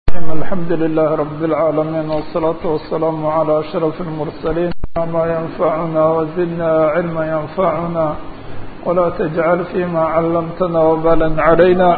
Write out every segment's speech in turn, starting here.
الحمد لله رب العالمين والصلاة والسلام على أشرف المرسلين ما ينفعنا وزدنا علما ينفعنا ولا تجعل فيما علمتنا وبالا علينا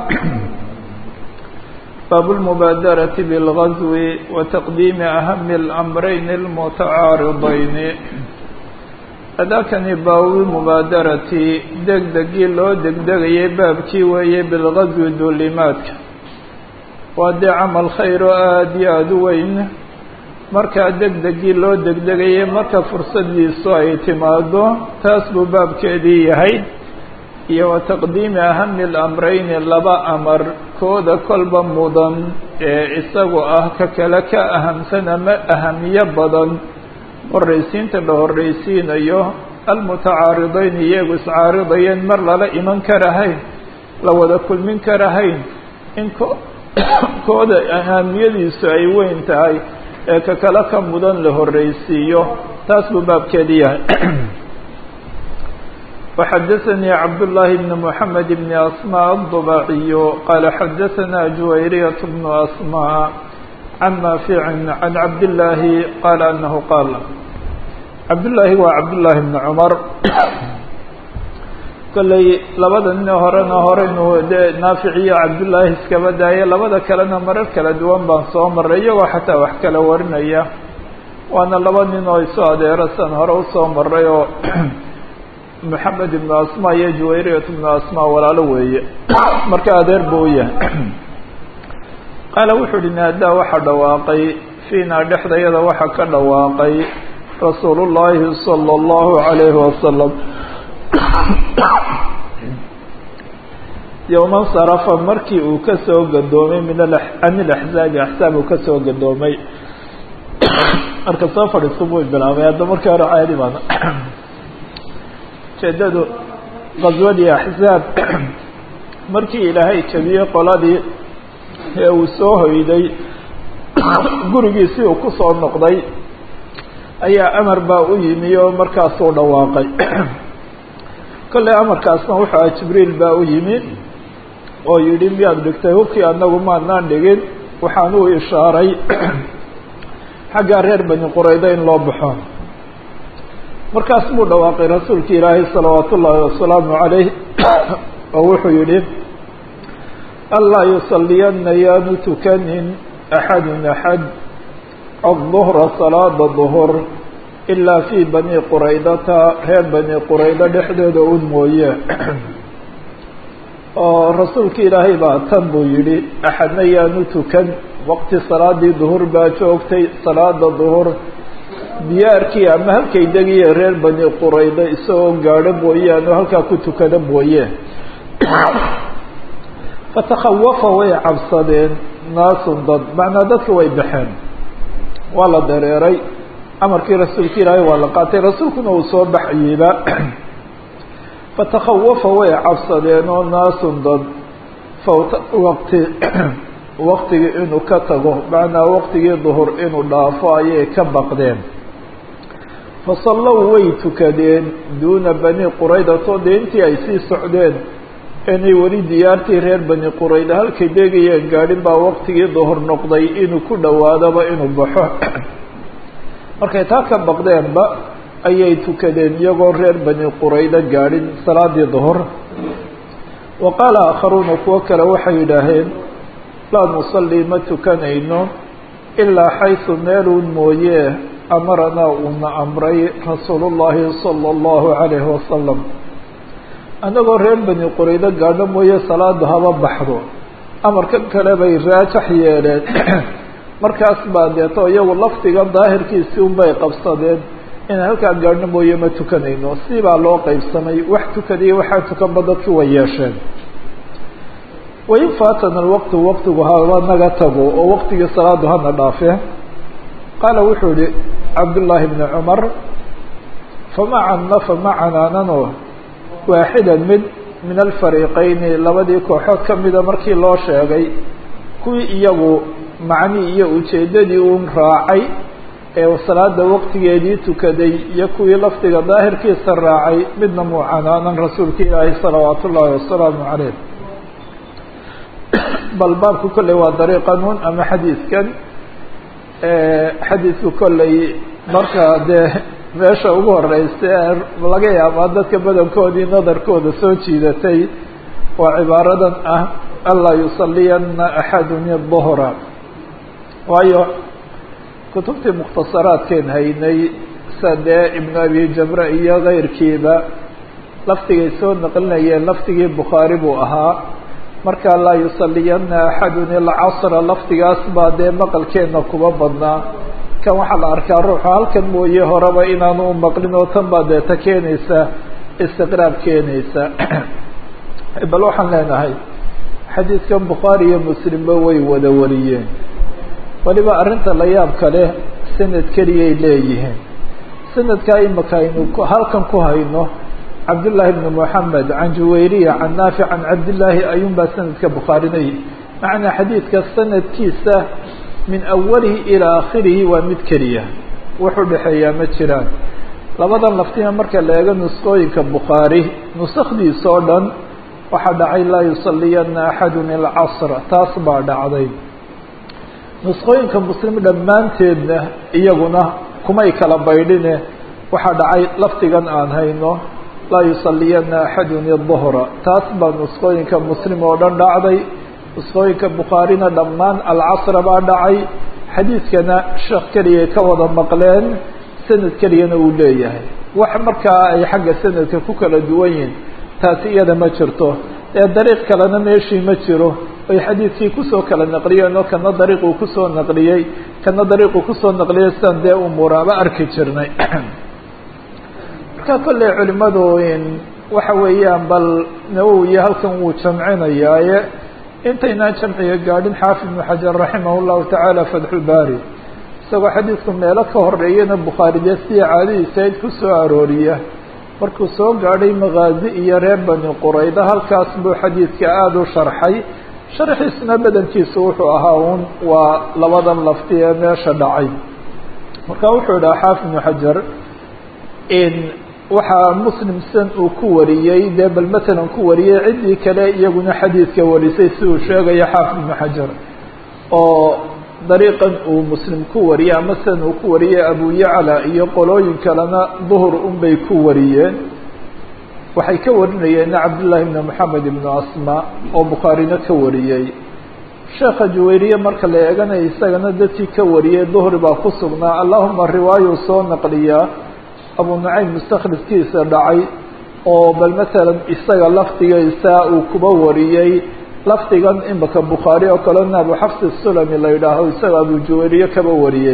باب المبادرة بالغزو وتقديم أهم الأمرين المتعارضين adaakani baawi mubaadarati degdegii loo degdegayay baabkii weeye bilgaswi duulimaadka waa dee camal khayr oo aada iyo aada u weyn markaa degdegii loo degdegayay marka fursadiisu ay timaado taas buu baabkeedii yahay iyo wa taqdiimi ahami lamrayni laba amar kooda kolba mudan ee isagu ah ka kale ka ahamsan ama ahamiyo badan horraysiinta la horraysiinayo almutacaaridayn iyagu iscaaridayeen mar lala iman karahayn la wada kulmin karahayn in ko kooda ahamiyadiisu ay weyn tahay ee ka kale ka mudan la horraysiiyo taas buu baabkeedi yahay وxadثnي cabdاللahi بن محamed بن أsmاء الضباعي qال xadثna جuwayryة بن أsmاء عن نافع عن عبد الله قال أنه قال عبد اللahi waa عبد اللahi بن cمر kolley labada nin horena horeynu de naafic iyo cabdullaahi iskaba daaya labada kalena marar kala duwan baan soo maray iyagoo xataa wax kala warinaya waana laba nin oo isu adeero san hore usoo maray oo moxamed ibnu asma iyo juwayriyat ibnu asma walaalo weeye marka adeer buu u yahay qaala wuxuu uhi naadaa waxaa dhawaaqay fiinaa dhexdayada waxaa ka dhawaaqay rasuulu llaahi sala allahu calayhi wasalam yowman sarafa markii uu ka soo gadoomay min can ilaxzaabi axsaab uu ka soo gadoomay marka soo fadhiisto buu bilaabay hadda markii hore caadi baana ujeedadu qaswadii axzaab markii ilaahay jabiyey qoladii ee uu soo hoyday gurigiisii uu ku soo noqday ayaa amar baa u yimi oo markaasuu dhawaaqay kolley amarkaasna wuxuu aha jibriil baa u yimi oo yidhi miyaad dhigtay hubkii annagu maadnaan dhigin waxaan u ishaaray xaggaa reer bani qurayda in loo baxo markaas buu dhawaaqay rasuulki ilaahay salawaat ullaahi wasalaamu calayh oo wuxuu yidhi anlaa yusalliyanna yaanu tukanin axadun axad adduhra salaada duhur ilaa fii bani quraydata reer bani quraydo dhexdooda un mooye oo rasuulki ilaahay baa tan buu yidhi axadna yaanu tukan waqti salaadii duhur baa joogtay salaada duhur diyaarkii ama halkay degiye reer bani quraydo isagoo gaadho mooyaane oo halkaa ku tukada mooye fatakhawafa way cabsadeen naasun dad macnaa dadka way baxeen waa la dareeray amarkii rasuulka ilaahay waa la qaatay rasuulkuna uu soo baxayeyba fatakhawafa way cabsadeen oo naasun dad fawta waqti waqtigii inuu ka tago macnaa waqtigii duhur inuu dhaafo ayay ka baqdeen fasallow way tukadeen duuna bani quraydato dee intii ay sii socdeen inay weli diyaartii reer bani qurayda halkay degayeen gaadhin baa waqtigii duhur noqday inuu ku dhowaadaba inuu baxo markay taa ka baqdeenba ayay tukadeen iyagoo reer bani quraydo gaadhin salaadii duhur wa qaala aakharuuna kuwo kale waxay yidhaaheen laa nusallii ma tukanayno ilaa xaysu meeluun mooye amaranaa uuna amray rasuulullaahi sala allahu calayhi wasalam annagoo reer bani quraydo gaadho mooye salaada haba baxdo amarkan kale bay raajax yeeleen markaas baa deeto iyagu lafdiga daahirkiisii unbay qabsadeen inaan halkaa gaadhno mooye ma tukanayno si baa loo qeybsamay wax tukadiyo waxaa tukanba dadkii way yeesheen wain faatana alwaqtu waqtigu haba naga tago oo waqtigii salaadu hana dhaafe qaala wuxuu yihi cabdullaahi bni cumar famacana famacananano waaxidan mid min alfariiqeyni labadii kooxood ka mida markii loo sheegay kuwii iyagu macnii iyo ujeeddadii uun raacay ee salaada waqtigeedii tukaday iyo kuwii lafdiga daahirkiisa raacay midna muucanaanan rasuulka ilaahi salawaat ullaahi wasalaamu caleyh bal baabku kolley waa dariiqanun ama xadiiskan xadiisku kolley marka dee meesha ugu horeysa laga yaabaa dadka badankoodii nadarkooda soo jiidatay waa cibaaradan ah anlaa yusaliyana axadun duhra waayo kutubtii mukhtasaraadkeen haynay sida dee ibnu abi jamre iyo keyrkiiba laftigay soo naqlinayeen laftigii bukhaari buu ahaa marka laa yusaliyana axadun ilcasra laftigaas baa dee maqalkeena kuba badnaa kan waxaa la arkaa ruuxu halkan mooye horeba inaanu u maqlin oo tan baa deeta keenaysa istiqraab keenaysa bal waxaan leenahay xadiidkan bukhaari iyo muslimba way wada wariyeen weliba arrinta la yaab kale sanad keliyay leeyihiin sanadkaa imaka aynu halkan ku hayno cabdullaahi bni moxamed can juwayriya can naafic can cabdillaahi ayuun baa sanadka bukhaarinay macnaa xadiidka sanadkiisa min awalihi ilaa akhirihi waa mid keliya wuxuu dhexeeyaa ma jiraan labadan laftina marka la eego nusqooyinka bukhaari nusakdiisa oo dhan waxaa dhacay laa yusaliyana axadun ilcasra taas baa dhacday nusqooyinka muslim dhammaanteedna iyaguna kumay kala baydhine waxaa dhacay lafdigan aan hayno laa yusaliyana axadun iduhra taas baa nusqooyinka muslim oo dhan dhacday nusqooyinka bukhaarina dhammaan alcasra baa dhacay xadiidkana sheekh keliyay ka wada maqleen sanad keliyana uu leeyahay wax markaa ay xagga sanadka ku kala duwan yihin taasi iyada ma jirto ee dariiq kalena meeshii ma jiro ay xadiidkii kusoo kala naqliyeen oo kana dariiquu kusoo naqliyey kana dariiquu kusoo naqliyey sidaan dee umuuraaba arki jirnay marka kolley culimadu waxa weeyaan bal nawowiya halkan wuu jamcinayaaye intaynaan jamciga gaadhin xaafid ibnu xajar raximah llahu tacaala fatxulbaari isagoo xadiidku meelo ka horeeyana bukhaari dee sidii caadadiisa id ku soo arooriya markuu soo gaadhay makaazi iyo reer bani qurayda halkaas buu xadiidka aada u sharxay sharxiisna badankiisu wuxuu ahaa un waa labadan lafti ee meesha dhacay marka wuxuu idhaha xaafid ibnu xajar waxaa muslim san uu ku wariyey dee bal matalan ku wariyey ciddii kale iyaguna xadiidka warisay si uu sheegayo xaafid ibnu xajar oo dariiqan uu muslim ku wariyey ama san uu ku wariyey abu yacla iyo qolooyin kalena duhur unbay ku wariyeen waxay ka warinayeenna cabdullaahi ibni moxamed ibnu asma oo bukhaarina ka wariyey sheekha juwayriye marka la eeganaya isagana dadkii ka wariyey duhri baa ku sugnaa allahuma riwaayuu soo naqliyaa abu nucaym mustakhrifkiisa dhacay oo bal matalan isaga lafdigaysa uu kuba wariyey lafdigan imaka bukhaari oo kalena abu xafs sulami la yidhaaho isaga abu juwayriye kaba wariyey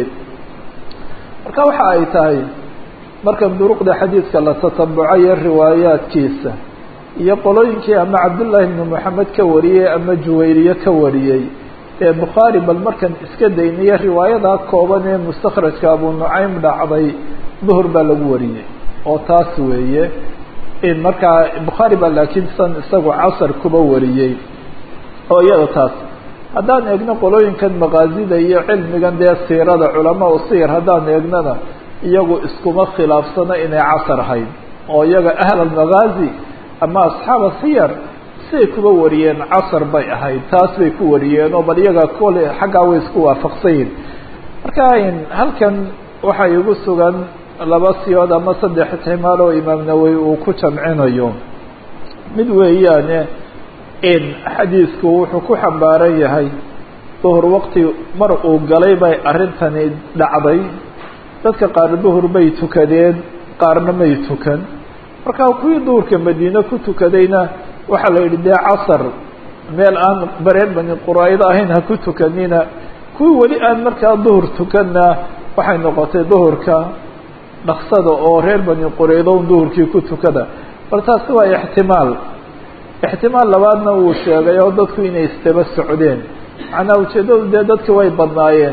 marka waxa ay tahay markan duruqda xadiidka la tatabucayo riwaayaadkiisa iyo qolooyinkii ama cabdullaahi ibni moxamed ka wariyey ama juwayriye ka wariyey ee bukhaari bal markan iska daynayo riwaayadaa kooban ee mustakhrajka abu nucaym dhacday duhur baa lagu wariyey oo taas weeye in markaa bukhaari baa laakiin san isagu casar kuba wariyey oo iyada taas haddaan eegno qolooyinkan makaazida iyo cilmigan dee siirada culamaa u siyar haddaan eegnana iyagu iskuma khilaafsano inay casar ahayd oo iyaga ahl almakaazi ama asxaaba siyar siay kuba wariyeen casar bay ahayd taas bay ku wariyeen oo bal iyaga kole xaggaa way isku waafaqsan yihin marka halkan waxaa igu sugan laba siyood ama saddex ixtimaal oo imaam nawowi uu ku jamcinayo mid weeyaane in xadiidku wuxuu ku xambaaran yahay duhur waqti mar uu galay bay arrintani dhacday dadka qaar duhur bay tukadeen qaarna may tukan marka kuwii duhurka madiine ku tukadayna waxaa la yidhi dee casar meel aan bareer bani quraaydo ahayn ha ku tukanina kuwii weli aan markaa duhur tukanna waxay noqotay duhurka dhaksada oo reer bani quraydo duhurkii ku tukada bal taasi waa ixtimaal ixtimaal labaadna wuu sheegay oo dadku inay isdaba socdeen macnaa ujeeddadu dee dadki way badnaayeen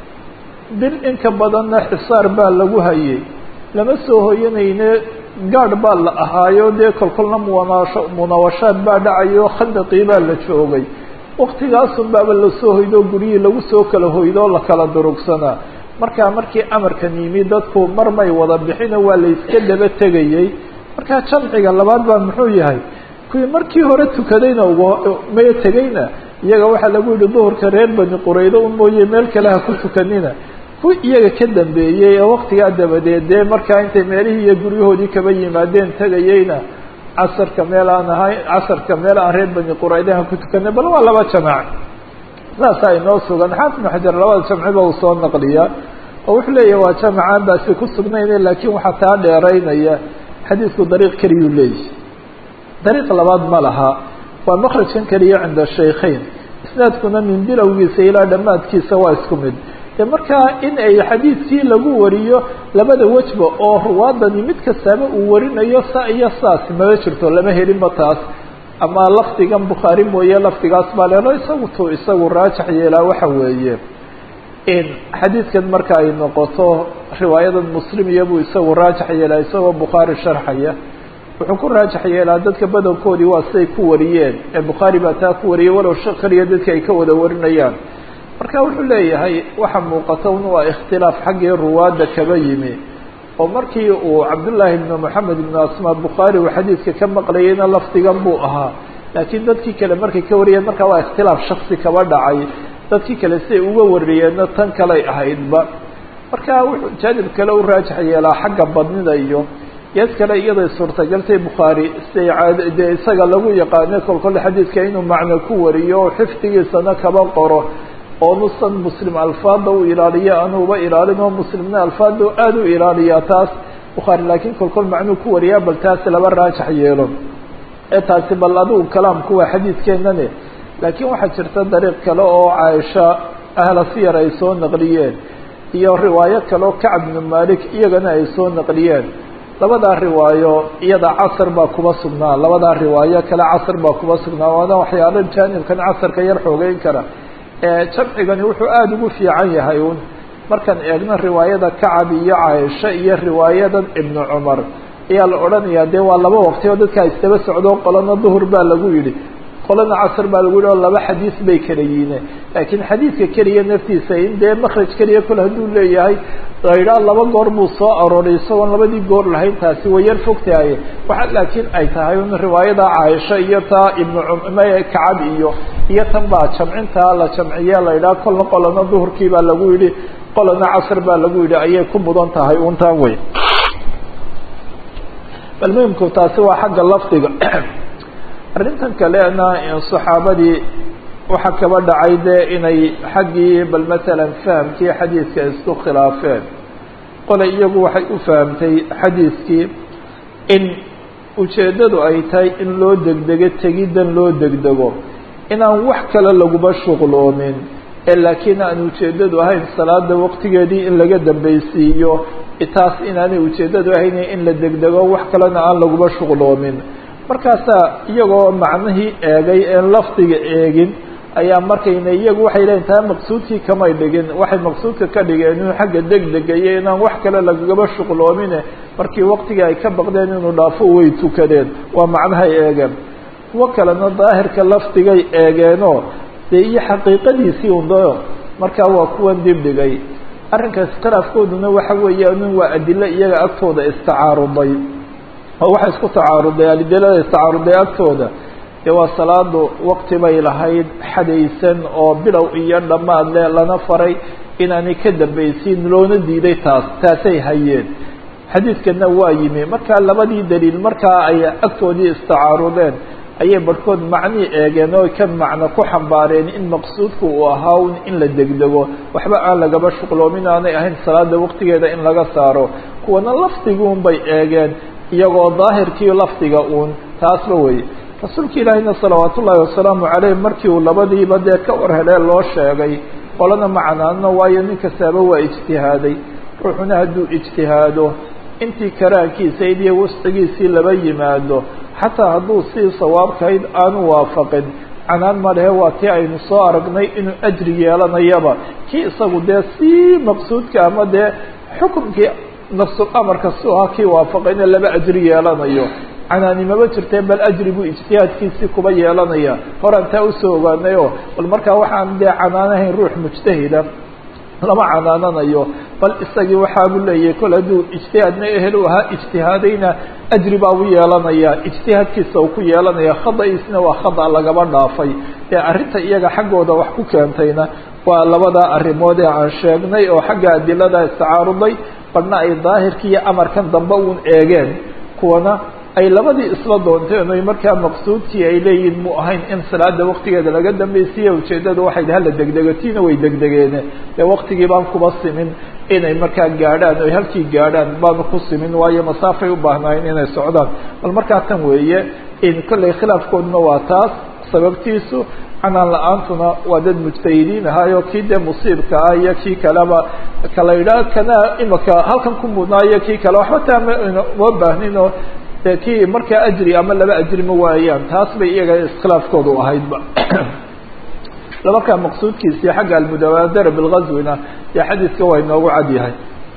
bil inka badanna xisaar baa lagu hayay lama soo hoyanayne gaadh baa la ahaayo dee kolkolna muwanasho munawashaad baa dhacayo khandaqii baa la joogay waktigaasun baaba lasoo hoydo guryihii lagu soo kala hoydoo la kala durugsanaa markaa markii amarkan yimi dadku mar may wada bixino waa la iska daba tegayey markaa jamciga labaad baa muxuu yahay kuwii markii hore tukadayna maya tegayna iyaga waxaa lagu yihi duhurka reer bani quraydo un mooye meel kale ha ku tukanina ku iyaga ka dambeeyey ee waktigaa dabadeed dee markaa intay meelihii iyo guryahoodii kaba yimaadeen tegayeyna casarka meel aan ahayn casarka meel aan reer bani qurayda ha ku tukanay bal waa laba jamaac saasaa inoo sugan xaafid ibnu xajar labada jamciba uu soo naqliyaa oo wuxuu leeyahy waa jamacaan baasi ku sugnayna laakiin waxaa taa dheeraynaya xadiidku dariiq keliyuu leeyahy dariiq labaad ma laha waa makrajkan keliya cinda shaykhayn isnaadkuna min bilowgiisa ilaa dhammaadkiisa waa isku mid de markaa in ay xadiidkii lagu wariyo labada wejba oo ruwaadani mid kastaaba uu warinayo sa iyo saas mama jirto lama helinba taas ama lafdigan bukhaari mooye lafdigaas baa leelo isagu tu isagu raajax yeelaa waxa weeye in xadiidkan marka ay noqoto riwaayadan muslim iyabuu isagu raajax yeelaa isagoo bukhaari sharxaya wuxuu ku raajax yeelaa dadka badankoodii waa siday ku wariyeen ee bukhaari baa taa ku wariyay walow shaq keliya dadka ay ka wada warinayaan marka wuxuu leeyahay waxa muuqata un waa ikhtilaaf xaggii ruwaadda kaba yimi oo markii uu cabdullaahi ibnu moxamed ibnu asmaa bukhaari uu xadiidka ka maqlayeyna lafdigan buu ahaa laakiin dadkii kale markay ka wariyeen markaa waa ikhtilaaf shaksi kaba dhacay dadkii kale siday uga wariyeenna tan kaley ahaydba marka wuxuu jaanib kale u raajax yeelaa xagga badnida iyo geed kale iyaday suurtagaltay bukhaari siday caad dee isaga lagu yaqaano kolkole xadiidka inuu macno ku wariyo oo xifdigiisana kaba qoro oo nusan muslim alfaada u ilaaliyo anuuba ilaalin oo muslimna alfaada aada u ilaaliyaa taas bukhaari laakiin kolkol macnuu ku wariyaa bal taasi laba raajax yeelo ee taasi bal adigu kalaamku waa xadiidkeenane laakiin waxaa jirta dariiq kale oo caaisha ahla siyar ay soo naqliyeen iyo riwaayo kale oo kacb bnu malik iyagana ay soo naqliyeen labadaa riwaayo iyada casar baa kuba sugnaa labadaa riwaayo kale casar baa kuba sugnaa waana waxyaalo jaanibkan casarka yar xoogeyn kara jamcigani wuxuu aada ugu fiican yahay un markaan eegno riwaayada kacab iyo caaisha iyo riwaayadan ibnu cumar ayaa la odhanayaa dee waa laba waqti oo dadkaa isdaba socdo qolana duhur baa lagu yidhi qolana casr baa lagu yihi oo laba xadiis bay kala yihiine laakiin xadiidka keliya naftiisa in dee makraj keliya kole hadduu leeyahay la yidhaha laba goor buu soo arooray isagoon labadii goor lahayn taasi way yar fogtahaye waxa laakiin ay tahay un riwaayada caaisha iyo taa ibnu kacab iyo iyo tan baa jamcintaa la jamciye la yidhaha kolna qolana duhurkii baa lagu yidhi qolana casr baa lagu yidhi ayay ku mudan tahay untaan wey bal muhimku taasi waa xagga lafdiga arrintan kalena saxaabadii waxaa kaba dhacay dee inay xaggii bal matalan fahamkii xadiidka isku khilaafeen qole iyagu waxay u fahamtay xadiidkii in ujeeddadu ay tahay in loo degdego tegiddan loo degdego inaan wax kale laguba shuqloomin ee laakiin aan ujeeddadu ahayn salaada waqtigeedii in laga dambaysiiyo taas inaanay ujeeddadu ahayn in la degdego wax kalena aan laguba shuqloomin markaasaa iyagoo macnihii eegay een lafdiga eegin ayaa markayna iyagu waxay leeyiin taa maqsuudkii kamay dhigin waxay maqsuudka ka dhigeen inuu xagga degdega iyo inaan wax kale lagagaba shuqloomine markii waqtigii ay ka baqdeen inuu dhaafo way tukadeen waa macnahay eegeen kuwo kalena daahirka lafdigay eegeenoo dee iyo xaqiiqadiisii undayo markaa waa kuwan dibdhigay arrinkaas iskhilaafkooduna waxa weeyaan waa adilo iyaga agtooda istacaaruday oo waxay isku tacaaruday adilada istacaaruday agtooda dee waa salaadu waqti bay lahayd xadaysan oo bilow iyo dhammaad le lana faray inaanay ka dambaysiin loona diiday taas taasay hayeen xadiidkana waa yimi markaa labadii daliil markaa ay agtoodii istacaarudeen ayay barhkood macnii eegeen oo ka macno ku xambaareen in maqsuudku uu ahaa un in la degdego waxba aan lagaba shuqloomin aanay ahayn salaada waqtigeeda in laga saaro kuwana lafdiguun bay eegeen iyagoo daahirkii lafdiga uun taasba weye rasuulka ilaahina salawaat ullaahi wasalaamu caleyh markii uu labadiiba dee ka war helee loo sheegay qolana macnaano waayo nin kastaaba waa ijtihaaday ruuxuna hadduu ijtihaado intii karaankiisa iyo wascigiisii laba yimaado xataa hadduu sii sawaabkahayd aanu waafaqin canaan ma lehe waa tii aynu soo aragnay inuu ajri yeelanayaba kii isagu dee sii maqsuudka ama dee xukunkii nafsul amarka si ahaa kii waafaqayna laba ajri yeelanayo canaanimaba jirtee bal ajri buu ijtihaadkiisii kuba yeelanaya horaan taa usoo ogaanayo bal markaa waxaan dee canaanahayn ruux mujtahida lama canaananayo bal isagii waxaabu leeyahay kol hadduu ijtihaadna ehel u ahaa ijtihaadayna ajri baa u yeelanaya ijtihaadkiisa uu ku yeelanaya khada-iisna waa khada lagaba dhaafay ee arrinta iyaga xaggooda wax ku keentayna waa labada arrimood ee aan sheegnay oo xagga adilada istacaaruday badhna ay daahirkii iyo amarkan dambe uun eegeen kuwana ay labadii isla doonteen oy markaa maqsuudkii ay leeyihin mu ahayn in salaada waktigeeda laga dambaysiiye ujeeddadu waxay hala degdegatiina way degdegeene dee waktigii baan kuba simin inay markaa gaadhaan oy halkii gaadhaan baanu ku simin waayo masaafay u baahnaayeen inay socdaan bal markaa tan weeye in kollay khilaafkooduna waa taas sababtiisu canaan la-aantuna waa dad mujtahidiin ahaayo kii dee musiibka ah iyo kii kaleba kala yidhaah kana imaka halkan ku mudnaayo kii kale waxba taa ma baahninoo de kii markaa ajri ama laba ajri ma waayaan taas bay iyaga iskhilaafkoodu ahaydba labakaa maqsuudkiisii xagga almudabaadara bilgazwina yo xadiiska waa inoogu cad yahay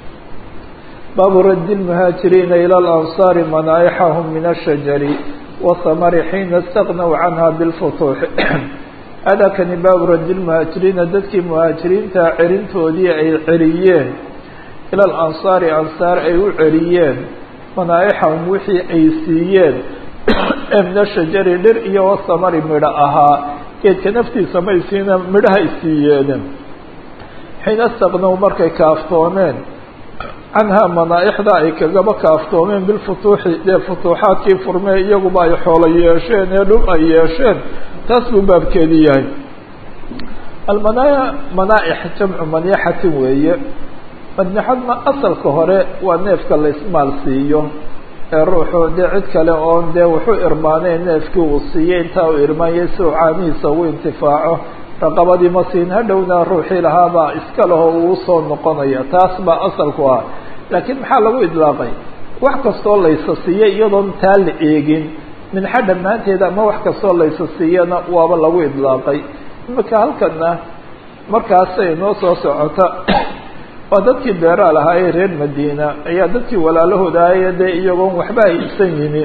baabu raddi lmuhaajiriina ila alansaari manaaixahum min ashajari wahamari xiina istaqnaw canha bilfutuuxi adakani baabu raddi lmuhaajiriina dadkii muhaajiriinta cerintoodii ay ceriyeen ila alansaari ansaar ay u ceriyeen manaaixahum wixii ay siiyeen ee min ashajari dhir iyo wasamari midho ahaa geedka naftiisa may siina midhahay siiyeen xiina istaqnow markay kaaftoomeen canhaa manaaixda ay kagaba kaaftoomeen bilfutuuxi dee futuuxaadkii furmee iyaguba ay xoolo yeesheen ee dhul ay yeesheen taas buu baabkeedii yahay almanaaya manaaix jamcu maniixatin weeye madnixadna asalka hore waa neefka la ismaal siiyo ee ruuxu dee cid kale oon dee wuxuu irmaanay neefkii uu siiyey intaa uu irmaanyay si uu caanihiisa ugu intifaaco raqabadii ma siin hadhowna ruuxii lahaabaa iska leho uu soo noqonaya taas baa asalku ah laakiin maxaa lagu idlaaqay wax kastoo laysa siiyey iyadoon taa la eegin minxa dhammaanteeda ama wax kastoo laysa siiyana waaba lagu idlaaqay imika halkana markaasay noo soo socota waa dadkii beeraa lahaa ee reer madiina ayaa dadkii walaalahooda ahaye dee iyagoon waxba haysan yimi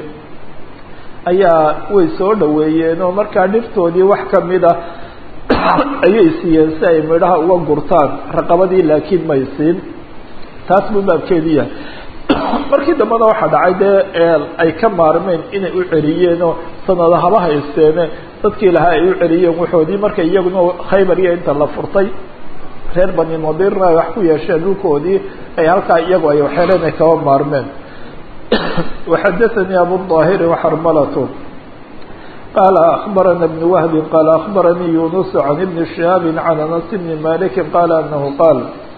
ayaa way soo dhaweeyeen oo markaa dhirtoodii wax kamida ayay siiyeen si ay midhaha uga gurtaan raqabadii laakiin may siin taas buu baabkeedu yahay markii dambena waxaa dhacay dee ay ka maarmeen inay u celiyeen oo sanada haba haysteene dadkii lahaa ay u celiyeen waxoodii marka iyaguna khaybar iyo inta la furtay reer bani nadirna ay wax ku yeesheen dhulkoodii ay halkaa iyagu ay waxeeleen ay kaba maarmeen waxadaثanii abuلظaahiri وxarmalatu qaala akbarana بn wahbi qaala akbaranii yunus can ibni shihaabi can anas bni maliki qaala anahu qaal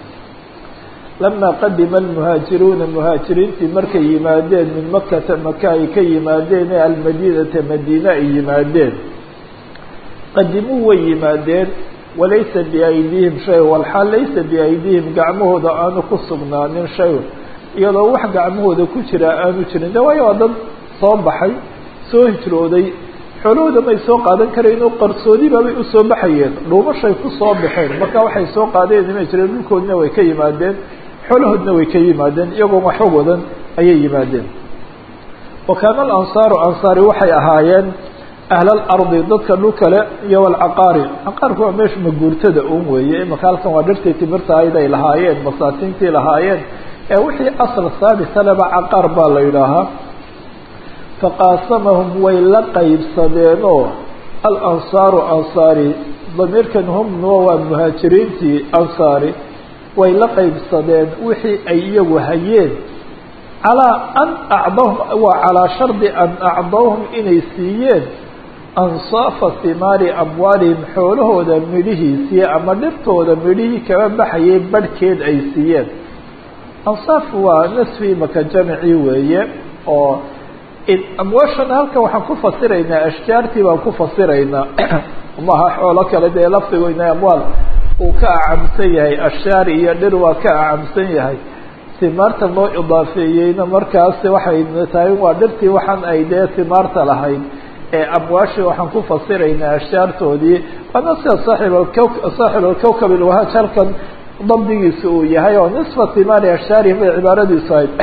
lama qadima almuhaajiruuna muhaajiriintii markay yimaadeen min makata maka ay ka yimaadeen ee almadinata madiine ay yimaadeen qadimuu way yimaadeen walaysa biaydihim shay walxaal laysa biaydihim gacmahooda aanu ku sugnaanin shay iyadoo wax gacmahooda ku jira aanu jirin de waayo waa dad soo baxay soo hijrooday xoolahooda may soo qaadan karayn oo qarsoodibaabay usoo baxayeen dhuumashay ku soo baxeen marka waxay soo qaadeen imay jireen dhulkoodina way ka yimaadeen xoolahoodna way ka yimaadeen iyagoon waxba wadan ayay yimaadeen wa kaana alansaaru ansaari waxay ahaayeen ahlalardi dadka dhulkale iyo walcaqaari caqaarku waa meesha maguurtada un weeye imaka halkan waa dhirtii timirta ayd ay lahaayeen masaakiintii lahaayeen ee wixii asal saabithaleba caqaar baa la yidhaahaa faqaasamahum way la qaybsadeenoo alansaaru ansaari damiirkan humnuwa waa muhaajiriintii ansaari way la qaybsadeen wixii ay iyagu hayeen calaa an acdahum waa calaa shardi an acdahum inay siiyeen ansaafa himaari amwaalihim xoolahooda midhihiisii ama dhirtooda midhihii kaba baxayay barhkeed ay siiyeen ansaaf waa nasfi maka jamicii weeye oo amwaashana halkan waxaan ku fasiraynaa ashjaartii baan ku fasiraynaa maha xoolo kale dee lafdigoyna amwaal uu ka acamsan yahay ashjaar iyo dhir waa ka acamsan yahay himaarta loo idaafeeyeyna markaas waxay tahay waa dhirtii waxaan ay dee himaarta lahayd ee amwaashi waxaan ku fasiraynaa ashjaartoodii waana sida saaib saaxib alkawkab ilwahaaj halkan dabdigiisa uu yahay oo nisfa himaari ashjaarihim bay cibaaradiisu ahayd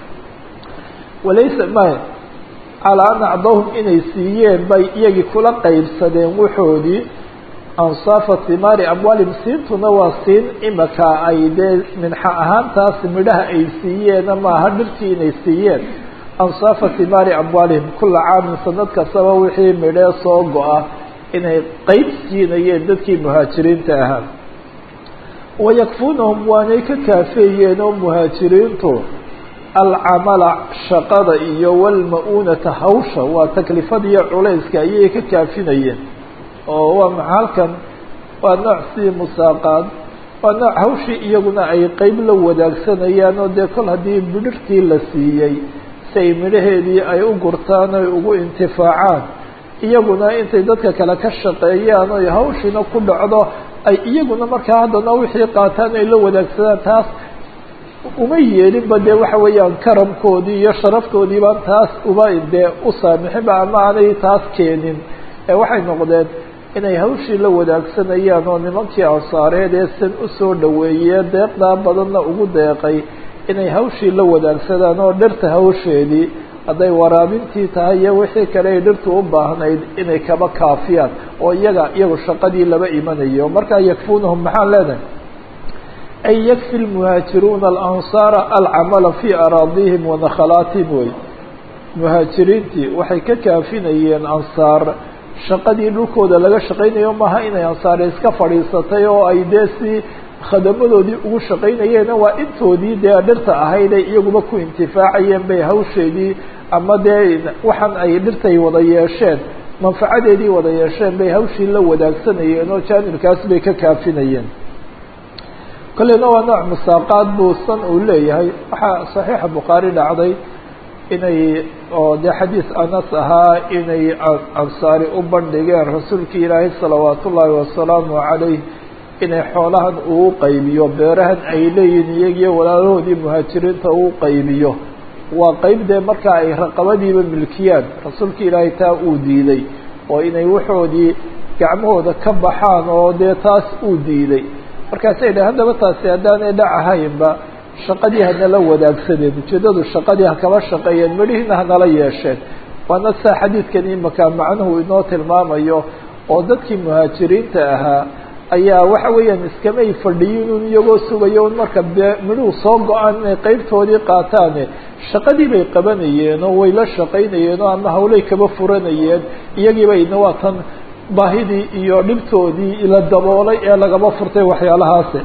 walaysa ma calaa an acdahum inay siiyeen bay iyagii kula qaybsadeen waxoodii ansaafa himaari amwaalim siintuna waa siin imaka ay dee minxa ahaantaas midhaha ay siiyeen maaha dhirtii inay siiyeen ansaafa himaari amwaalihim kula caamin sanad kastaba wixii midhee soo go-a inay qeyb siinayeen dadkii muhaajiriinta ahaa wayakfunahum waanay ka kaafeeyeen oo muhaajiriintu alcamala shaqada iyo walma-uunata hawsha waa taklifadiiyo culayska ayay ka kaafinayeen oo waa maxa halkan waa nooc sidii musaaqaad waa nooc hawshii iyaguna ay qeyb la wadaagsanayaan oo dee kol haddii midhirtii la siiyey si ay midhaheedii ay u gurtaan oy ugu intifaacaan iyaguna intay dadka kale ka shaqeeyaan oy hawshiina ku dhacdo ay iyaguna markaa haddana wixii qaataan ay la wadaagsadaan taas uma yeelinba dee waxa weeyaan karamkoodii iyo sharaftoodii baan taas uba dee u saamixinba ama aanay taas keenin ee waxay noqdeen inay hawshii la wadaagsanayaan oo nimankii ansaareed ee san usoo dhaweeyee deeqdaa badanna ugu deeqay inay hawshii la wadaagsadaan oo dhirta hawsheedii hadday waraabintii tahay iyo wixii kale ay dhirtu u baahnayd inay kaba kaafiyaan oo iyaga iyagu shaqadii laba imanayo markaa yakfunahum maxaan leenahay ay yakfi lmuhaajiruuna alansaara alcamala fii araadihim wa nakhalaatihim wey muhaajiriintii waxay ka kaafinayeen ansaar shaqadii dhulkooda laga shaqaynayo maaha inay ansaare iska fadhiisatay oo ay dee si khadamadoodii ugu shaqaynayeena waa intoodii dee dhirta ahayd ay iyaguba ku intifaacayeen bay hawsheedii ama dee waxaan ay dhirtay wada yeesheen manfacadeedii wada yeesheen bay hawshii la wadaagsanayeen oo jaanibkaas bay ka kaafinayeen kolleyna waa nooc musaaqaad buu san uu leeyahay waxaa saxiixa bukhaari dhacday inay oo dee xadiis anas ahaa inay ansaari u bandhigeen rasuulkii ilaahay salawaat ullaahi wasalaamu calayh inay xoolahan uu qaybiyo beerahan ay leeyihin iyagiyo walaalahoodii muhaajiriinta uu qaybiyo waa qeyb dee markaa ay raqabadiiba milkiyaan rasuulka ilaahay taa uu diiday oo inay waxoodii gacmahooda ka baxaan oo dee taas uu diiday markaasay dhahen haddaba taasi haddaanay dhacahaynba shaqadii hanala wadaagsadeen ujeedadu shaqadii hakaba shaqeeyeen midhihiina hanala yeesheen waana saa xadiidkan imaka macnuhu inoo tilmaamayo oo dadkii muhaajiriinta ahaa ayaa waxa weeyaan iskamay fadhiyin un iyagoo sugayo un marka be midhuhu soo go-aan inay qeybtoodii qaataane shaqadii bay qabanayeen oo way la shaqaynayeen oo ama hawlay kaba furanayeen iyagiiba ina waa tan baahidii iyo dhibtoodii la daboolay ee lagaba furtay waxyaalahaasi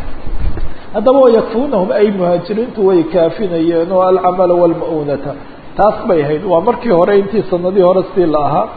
haddaba yakfunahum ay muhaajiriintu way kaafinayeen oo alcamala walma-uunata taas bay ahayd waa markii hore intii sanadii hore sidii la ahaa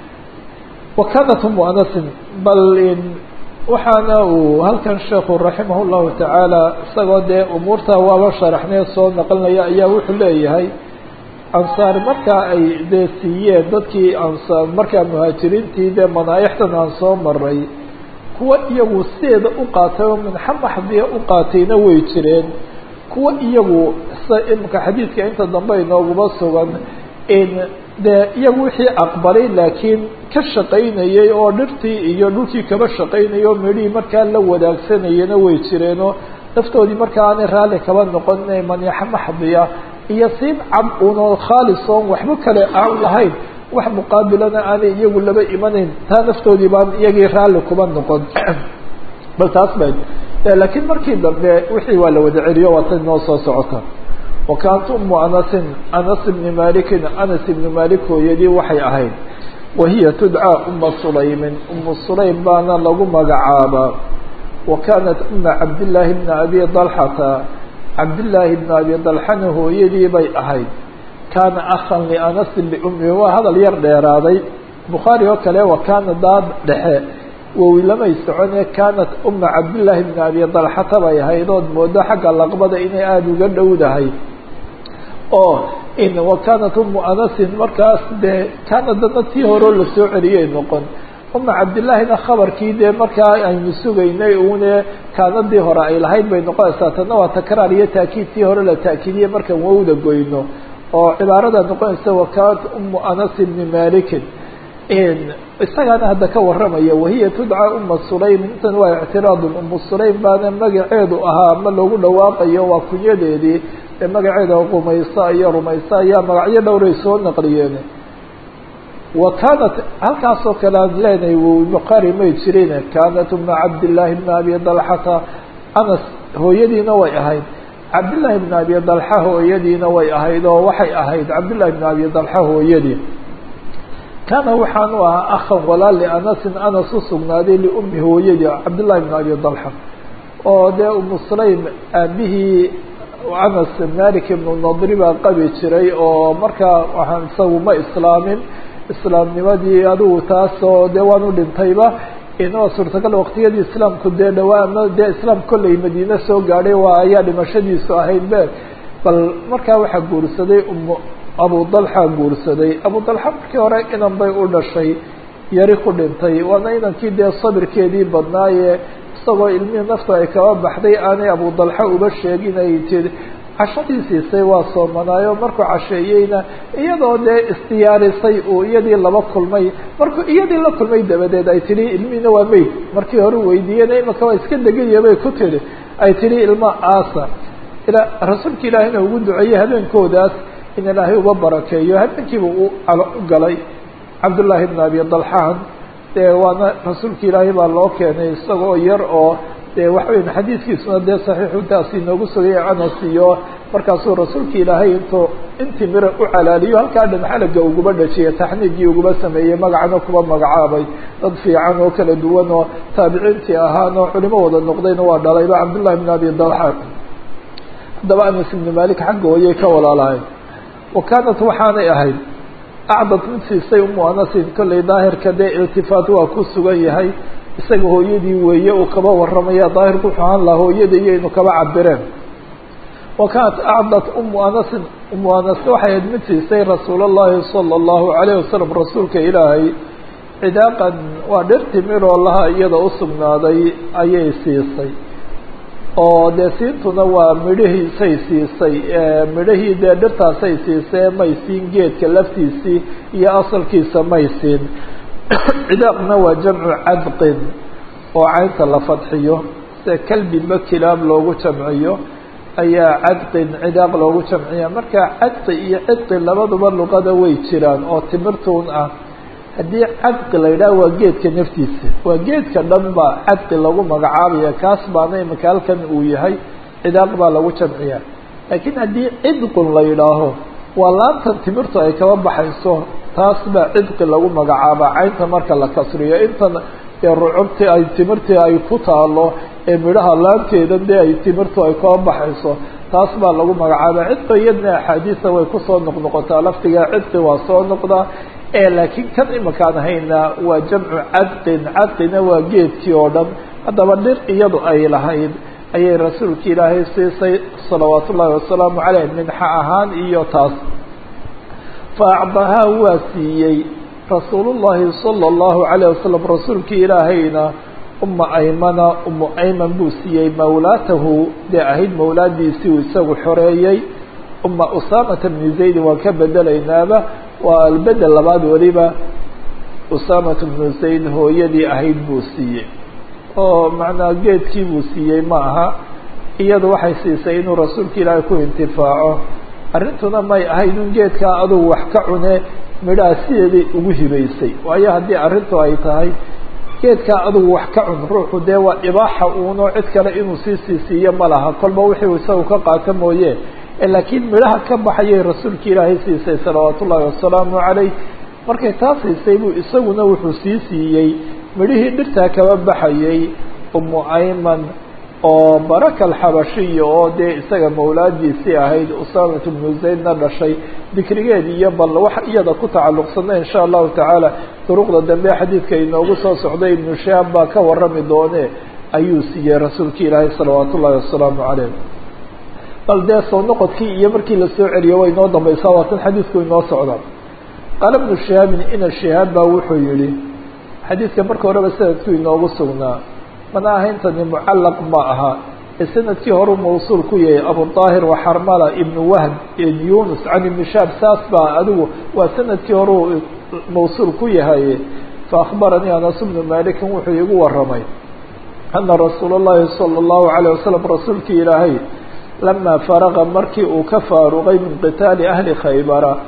wa kanat umu anasin bal waxaana uu halkan sheekhu raximah llahu tacaala isagoo dee umuurta waaba sharaxnee soo naqlinaya ayaa wuxuu leeyahay ansaar markaa ay dee siiyeen dadkii ansaar markaa muhaajiriintii dee manaaixtan aan soo maray kuwa iyagu sideeda u qaatay oo minxa maxdiya u qaatayna way jireen kuwa iyagu sida imika xadiidka inta dambe inooguma sugan in dee iyagu wixii aqbalay laakiin ka shaqaynayay oo dhirtii iyo dhulkii kaba shaqaynayay oo midhihii markaa la wadaagsanayana way jireenoo naftoodii markaa aanay raalli kaba noqon inay maniixo maxdiya iyo siin cab unoo khaalis oon waxba kale aan lahayn wax muqaabilana aanay iyagu laba imanayn taa naftoodii baan iyagii raalli kuba noqon bal taas ba laakiin markii dambe wixii waa la wada celiyo waa tan inoo soo socota wakaantu umu anasin anas ibni malikin anas ibni malik hooyadii waxay ahayd wahiya tudcaa uma sulaymin umu sulaym baana lagu magacaabaa wa kaanat uma cabdillaahi bna abi dalxata cabdillaahi bna abi dalxana hooyadii bay ahayd kaana akhan lianasin liummihi waa hadal yar dheeraaday bukhaari oo kale wa kaana daad dhexe wowi lamay socone kaanat uma cabdillaahi bna abi dalxata bay ahayd ood moodo xagga laqbada inay aada uga dhowdahay oo in wa kaanat umu anasin markaas dee kaana dana tii horeo lasoo celiyay noqon uma cabdillaahina khabarkii dee markaa aynu sugaynay une kaanadii hore ay lahayd bay noqonaysaa tana waa takraar iyo taakiid tii hore la taakiidiye markaan wowda goyno oo cibaarada noqonaysa wakaanat umu anas bni malikin isagaana hadda ka waramaya wahiya tudcaa uma sulaym intan waa ictiraadun umu sulaym baana magaceedu ahaa ma loogu dhawaaqayo waa kunyadeedii ee magaceeda qumaysa iyo rumaysa ayaa magacyo dhowray soo naqliyeen wa kaanat halkaasoo kale aan leenahay bukhari may jirin kaanat uma cabdillaahi bna abi dalxata anas hooyadiina way ahayd cabdillaahi bna abi dalxa hooyadiina way ahayd oo waxay ahayd cabdillahi bna abi dalxa hooyadii kaana waxaanu ahaa akhan walaal lianasin anas u sugnaaday liummi hooyadii cabdillahi bna abi dalxa oo dee umu sulaym aabihii anas malik ibnu nadri baa qabi jiray oo markaa waxaan isagu ma islaamin islaamnimadii adigu taasoo dee waanu dhintayba inoo suurtagal waqtiyadii islaamku dee dhawaa ama dee islaam kolley madiine soo gaadhay waa ayaa dhimashadiisu ahayd be bal markaa waxaa guursaday umu abu dalxa guursaday abu dalxa markii hore inan bay u dhashay yari ku dhintay waana inankii dee sabirkeedii badnaaye isagoo ilmihii nafta ay kaba baxday aanay abu dalxa uba sheegin ay tii cashadii siisay waa soomanaayo markuu casheeyeyna iyadoo dee isdiyaarisay uu iyadii laba kulmay markuu iyadii la kulmay dabadeed ay tidhi ilmihiina waa meyd markii hore weydiiyena imaka waa iska degaya bay ku tidhi ay tidhi ilma aasa ila rasuulka ilaahina ugu duceeyey habeenkoodaas in ilaahay uba barakeeyo habeenkiiba u galay cabdullaahi bna abi dalxaan dee waana rasuulka ilaahay baa loo keenay isagoo yar oo dee waxa weya xadiidkiisuna dee saxiixu taas inoogu sugaya anas iyo markaasuu rasuulka ilaahay intuu intii mira u calaaliyo halkaa dhan xalaga uguba dhajiyay taxniigii uguba sameeyey magacana kuba magacaabay dad fiican oo kala duwan oo taabiciintii ahaan oo culimo wada noqdayna waa dhalayba cabdullahi bn abi dalxa haddaba anas ibnu malik xagga hooyay ka walaalahayn wa kaanat waxaanay ahayd acdad mid siisay umu anasin kollay daahirka dee iltifaat waa ku sugan yahay isaga hooyadii weeye uu kaba waramaya daahirku wuxuu ahaan lahaa hooyada iyo inu kaba cabireen wa kaanat acdad umu anasin umu anas waxay ahayd mid siisay rasuul allahi sala allahu alayh wasalam rasuulka ilaahay cidaaqan waa dhir timiroo laha iyada u sugnaaday ayay siisay oo dee siintuna waa midhahiisay siisay midhahii dee dhirtaasay siisay may siin geedka laftiisii iyo asalkiisa may siin cidaaqna waa jamcu cadqin oo caynta la fadxiyo sida kalbinba kilaab loogu jamciyo ayaa cadqin cidaaq loogu jamciya marka cadqi iyo cidqi labaduba luqada way jiraan oo timirtuun ah haddii cadqi la yidhaha waa geedka naftiisa waa geedka dhan ba cadqi lagu magacaabaya kaas baana imika halkan uu yahay cidaaq baa lagu jamciya laakiin haddii cidqun la yidhaaho waa laantan timirtu ay kaba baxayso taas baa cidqi lagu magacaabaa caynta marka la kasriyo intan ee rucubtii ay timirtii ay ku taalo ee midhaha laanteeda dee ay timirtu ay kaba baxayso taas baa lagu magacaabaa cidqi iyadna axaadiisa way kusoo noqnoqotaa laftiga cidqi waa soo noqdaa laakiin kan imakaan hayna waa jamcu cadqin cadqina waa geedkii oo dhan haddaba dhir iyadu ay lahayd ayay rasuulka ilaahay siisay salawaat ullaahi wasalaamu caleyh minxa ahaan iyo taas fa acdahaa waa siiyey rasuulullahi sala allahu calayh wasalam rasuulkii ilaahayna uma aymana umu ayman buu siiyey mawlaatahu dee ahayd mawlaadiisii uu isagu xoreeyey uma usaamata bni zaydin waan ka bedelaynaaba waa albedel labaad weliba usaamata bnu zayd hooyadii ahayd buu siiyey oo macnaa geedkii buu siiyey ma aha iyadu waxay siisay inuu rasuulka ilaahay ku intifaaco arrintuna may ahayd in geedkaa adugu wax ka cune midhaha sideeday ugu hibaysay waayo haddii arrintu ay tahay geedkaa adugu wax ka cun ruuxu dee waa ibaaxa uuno cid kale inuu sii siisiiyo ma laha kolba wixii isagu ka qaato mooye laakiin midhaha ka baxayay rasuulka ilaahay siisay salawaat ullaahi wasalaamu calayh markay taa siisay buu isaguna wuxuu sii siiyey midhihii dhirtaa kaba baxayay umu ayman oo baraka alxabashiya oo dee isaga mawlaadiisii ahayd usaamatu bnu zaydna dhashay dikrigeed iyo bal wax iyada ku tacalluqsana insha allahu tacaala duruqda dambe xadiidka inoogu soo socday ibnu shaab baa ka warami doone ayuu siiyey rasuulka ilaahay salawaat ullaahi wasalaamu calayh bal dee soo noqodkii iyo markii lasoo celiyo way inoo dambaysaa waa tan xadiidku inoo socda qaala bnu shihaabin ina shihaab baa wuxuu yihi xadiidka marka horeba sanadku inoogu sugnaa mana ahayntani mucallaq ma aha ee sanadkii horeu mawsuul ku yahay abuطaahir waxarmala ibnu wahb ibn yunus can ibni shaab saas baa adigu waa sanadkii horeu mawsuul ku yahay faakbaranii anas bnu malikin wuxuu igu waramay ana rasuula اllahi salى اllahu عalيه wasalam rasuulkii ilaahay lama faraqa markii uu ka faaruqay min qitaali ahli khaybara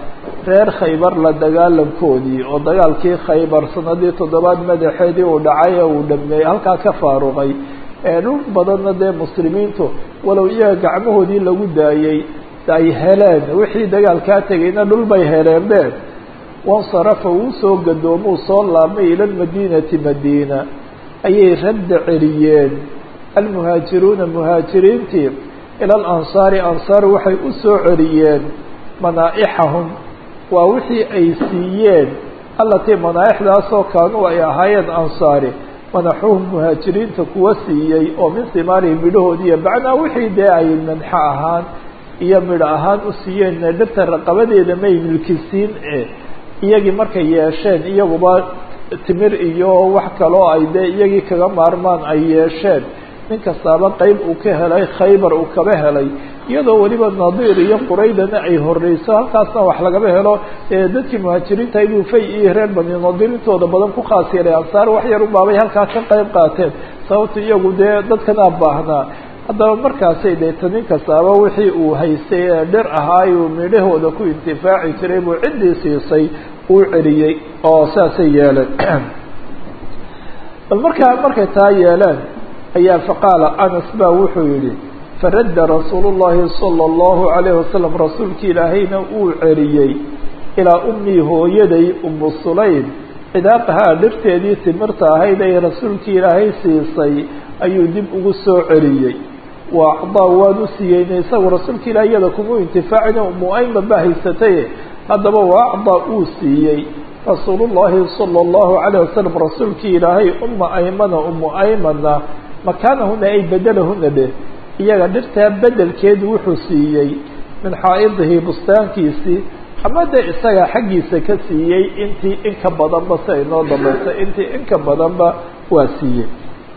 reer khaybar la dagaalankoodii oo dagaalkii khaybar sanadii toddobaad madaxeedii uu dhacay ee uu dhameeyey halkaa ka faaruqay ee dhul badanna dee muslimiintu walow iyaga gacmahoodii lagu daayey ay heleen wixii dagaalkaa tegayna dhul bay heleen be wansarafa wuu soo gadoomuu soo laabmay ila lmadiinati madiina ayay radda celiyeen almuhaajiruuna muhaajiriintii ila alansaari ansaar waxay u soo celiyeen manaaixahum waa wixii ay siiyeen allatii manaaixdaasoo kaanuu ay ahaayeen ansaari manaxuhum muhaajiriinta kuwa siiyey oo min simaarihim midhahoodiiyo bacnaa wixii dee ay manxo ahaan iyo midho ahaan u siiyeen dhirta raqabadeeda may milkisiin e iyagii markay yeesheen iyaguba timir iyo wax kaloo ay dee iyagii kaga maarmaan ay yeesheen nin kastaaba qeyb uu ka helay khaybar uu kaba helay iyadoo weliba nadiir iyo quraydana ay horeyso halkaasna wax lagaba helo dadkii muhaajiriinta inuu fay iyo reer bani nadiir intooda badan ku khaas yeelay ansaar wax yar ubaabay halkaa ka qeyb qaateen sababta iyagu dee dadkanaa baahnaa haddaba markaasay deeta nin kastaaba wixii uu haystay ee dhir ahaayuu midhahooda ku intifaaci jiray buu ciddii siisay uu celiyey oo saasay yeeleen bal markaa markay taa yeeleen ayaa faqaala anas baa wuxuu yidhi faradda rasuulu llahi sala allahu calayhi wasalam rasuulki ilaahayna uu celiyey ilaa ummii hooyaday umu sulaym cidaaqahaa dhirteedii timirta ahayd ay rasuulkii ilaahay siisay ayuu dib ugu soo celiyey wa acdaa waan u siiyeyna isagu rasuulka ilaah iyada kuma intifaacina umu ayman baa haysataye haddaba wa acdaa uu siiyey rasuulullahi sala allahu calayh wasalam rasuulkii ilaahay uma aymana umu aymana makaanahuna ay bedelahuna dheh iyaga dhirtaa bedelkeedu wuxuu siiyey min xaa'idihi bustaankiisii ama dee isaga xaggiisa ka siiyey intii inka badanba si ay noo dambaysa intii inka badanba waa siiyey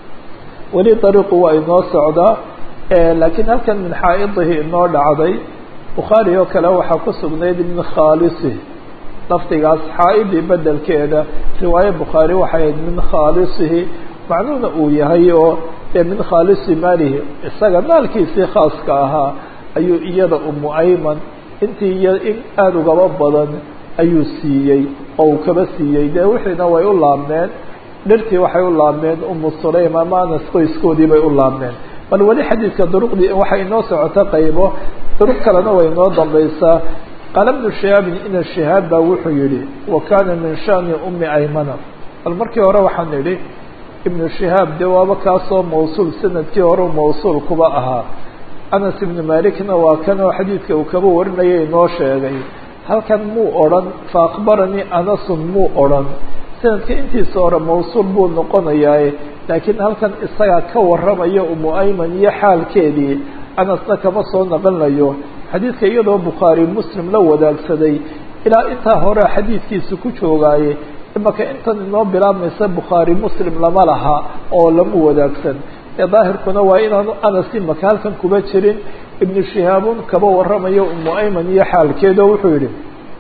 weli dariiqu waa inoo socdaa laakiin halkan min xaa'idihi inoo dhacday bukhaari oo kale waxaa ku sugnayd min khaalisihi lafdigaas xaa'idii bedelkeeda riwaaye bukhaari waxay ahayd min khaalisihi macnuhuna uu yahay oo min khaalisi maalihi isaga maalkiisii khaaska ahaa ayuu iyada umu ayman intii iyo in aada ugaba badan ayuu siiyey oo uu kaba siiyey dee wixiina way u laabmeen dhirtii waxay u laabmeen umu sulaym ama anas qoyskoodii bay u laabmeen bal weli xadiidka duruqdii waxay inoo socota qaybo duruq kalena way inoo dambaysaa qaala bnu shihaabin ina shihaab baa wuxuu yihi wa kaana min shani umi aymana bal markii hore waxaan idhi ibnu shihaab dee waaba kaasoo mawsuul sanadkii hore mawsuul kuba ahaa anas ibnu malikna waa kanoo xadiidka uu kaba warinaya inoo sheegay halkan muu odhan fa akbaranii anasun muu odhan sanadka intiisa hore mawsuul buu noqonayaa laakiin halkan isagaa ka warramaya umu ayman iyo xaalkeedii anasna kama soo naqanayo xadiidka iyadoo bukhaari muslim la wadaagsaday ilaa intaa hore xadiidkiisa ku joogaaye imaka intan inoo bilaabmaysa bukhaari muslim lama laha oo lama wadaagsan ee daahirkuna waa inaanu anas imaka halkan kuba jirin ibnu shihaabun kaba warramayo umu ayman iyo xaalkeeda wuxuu yihi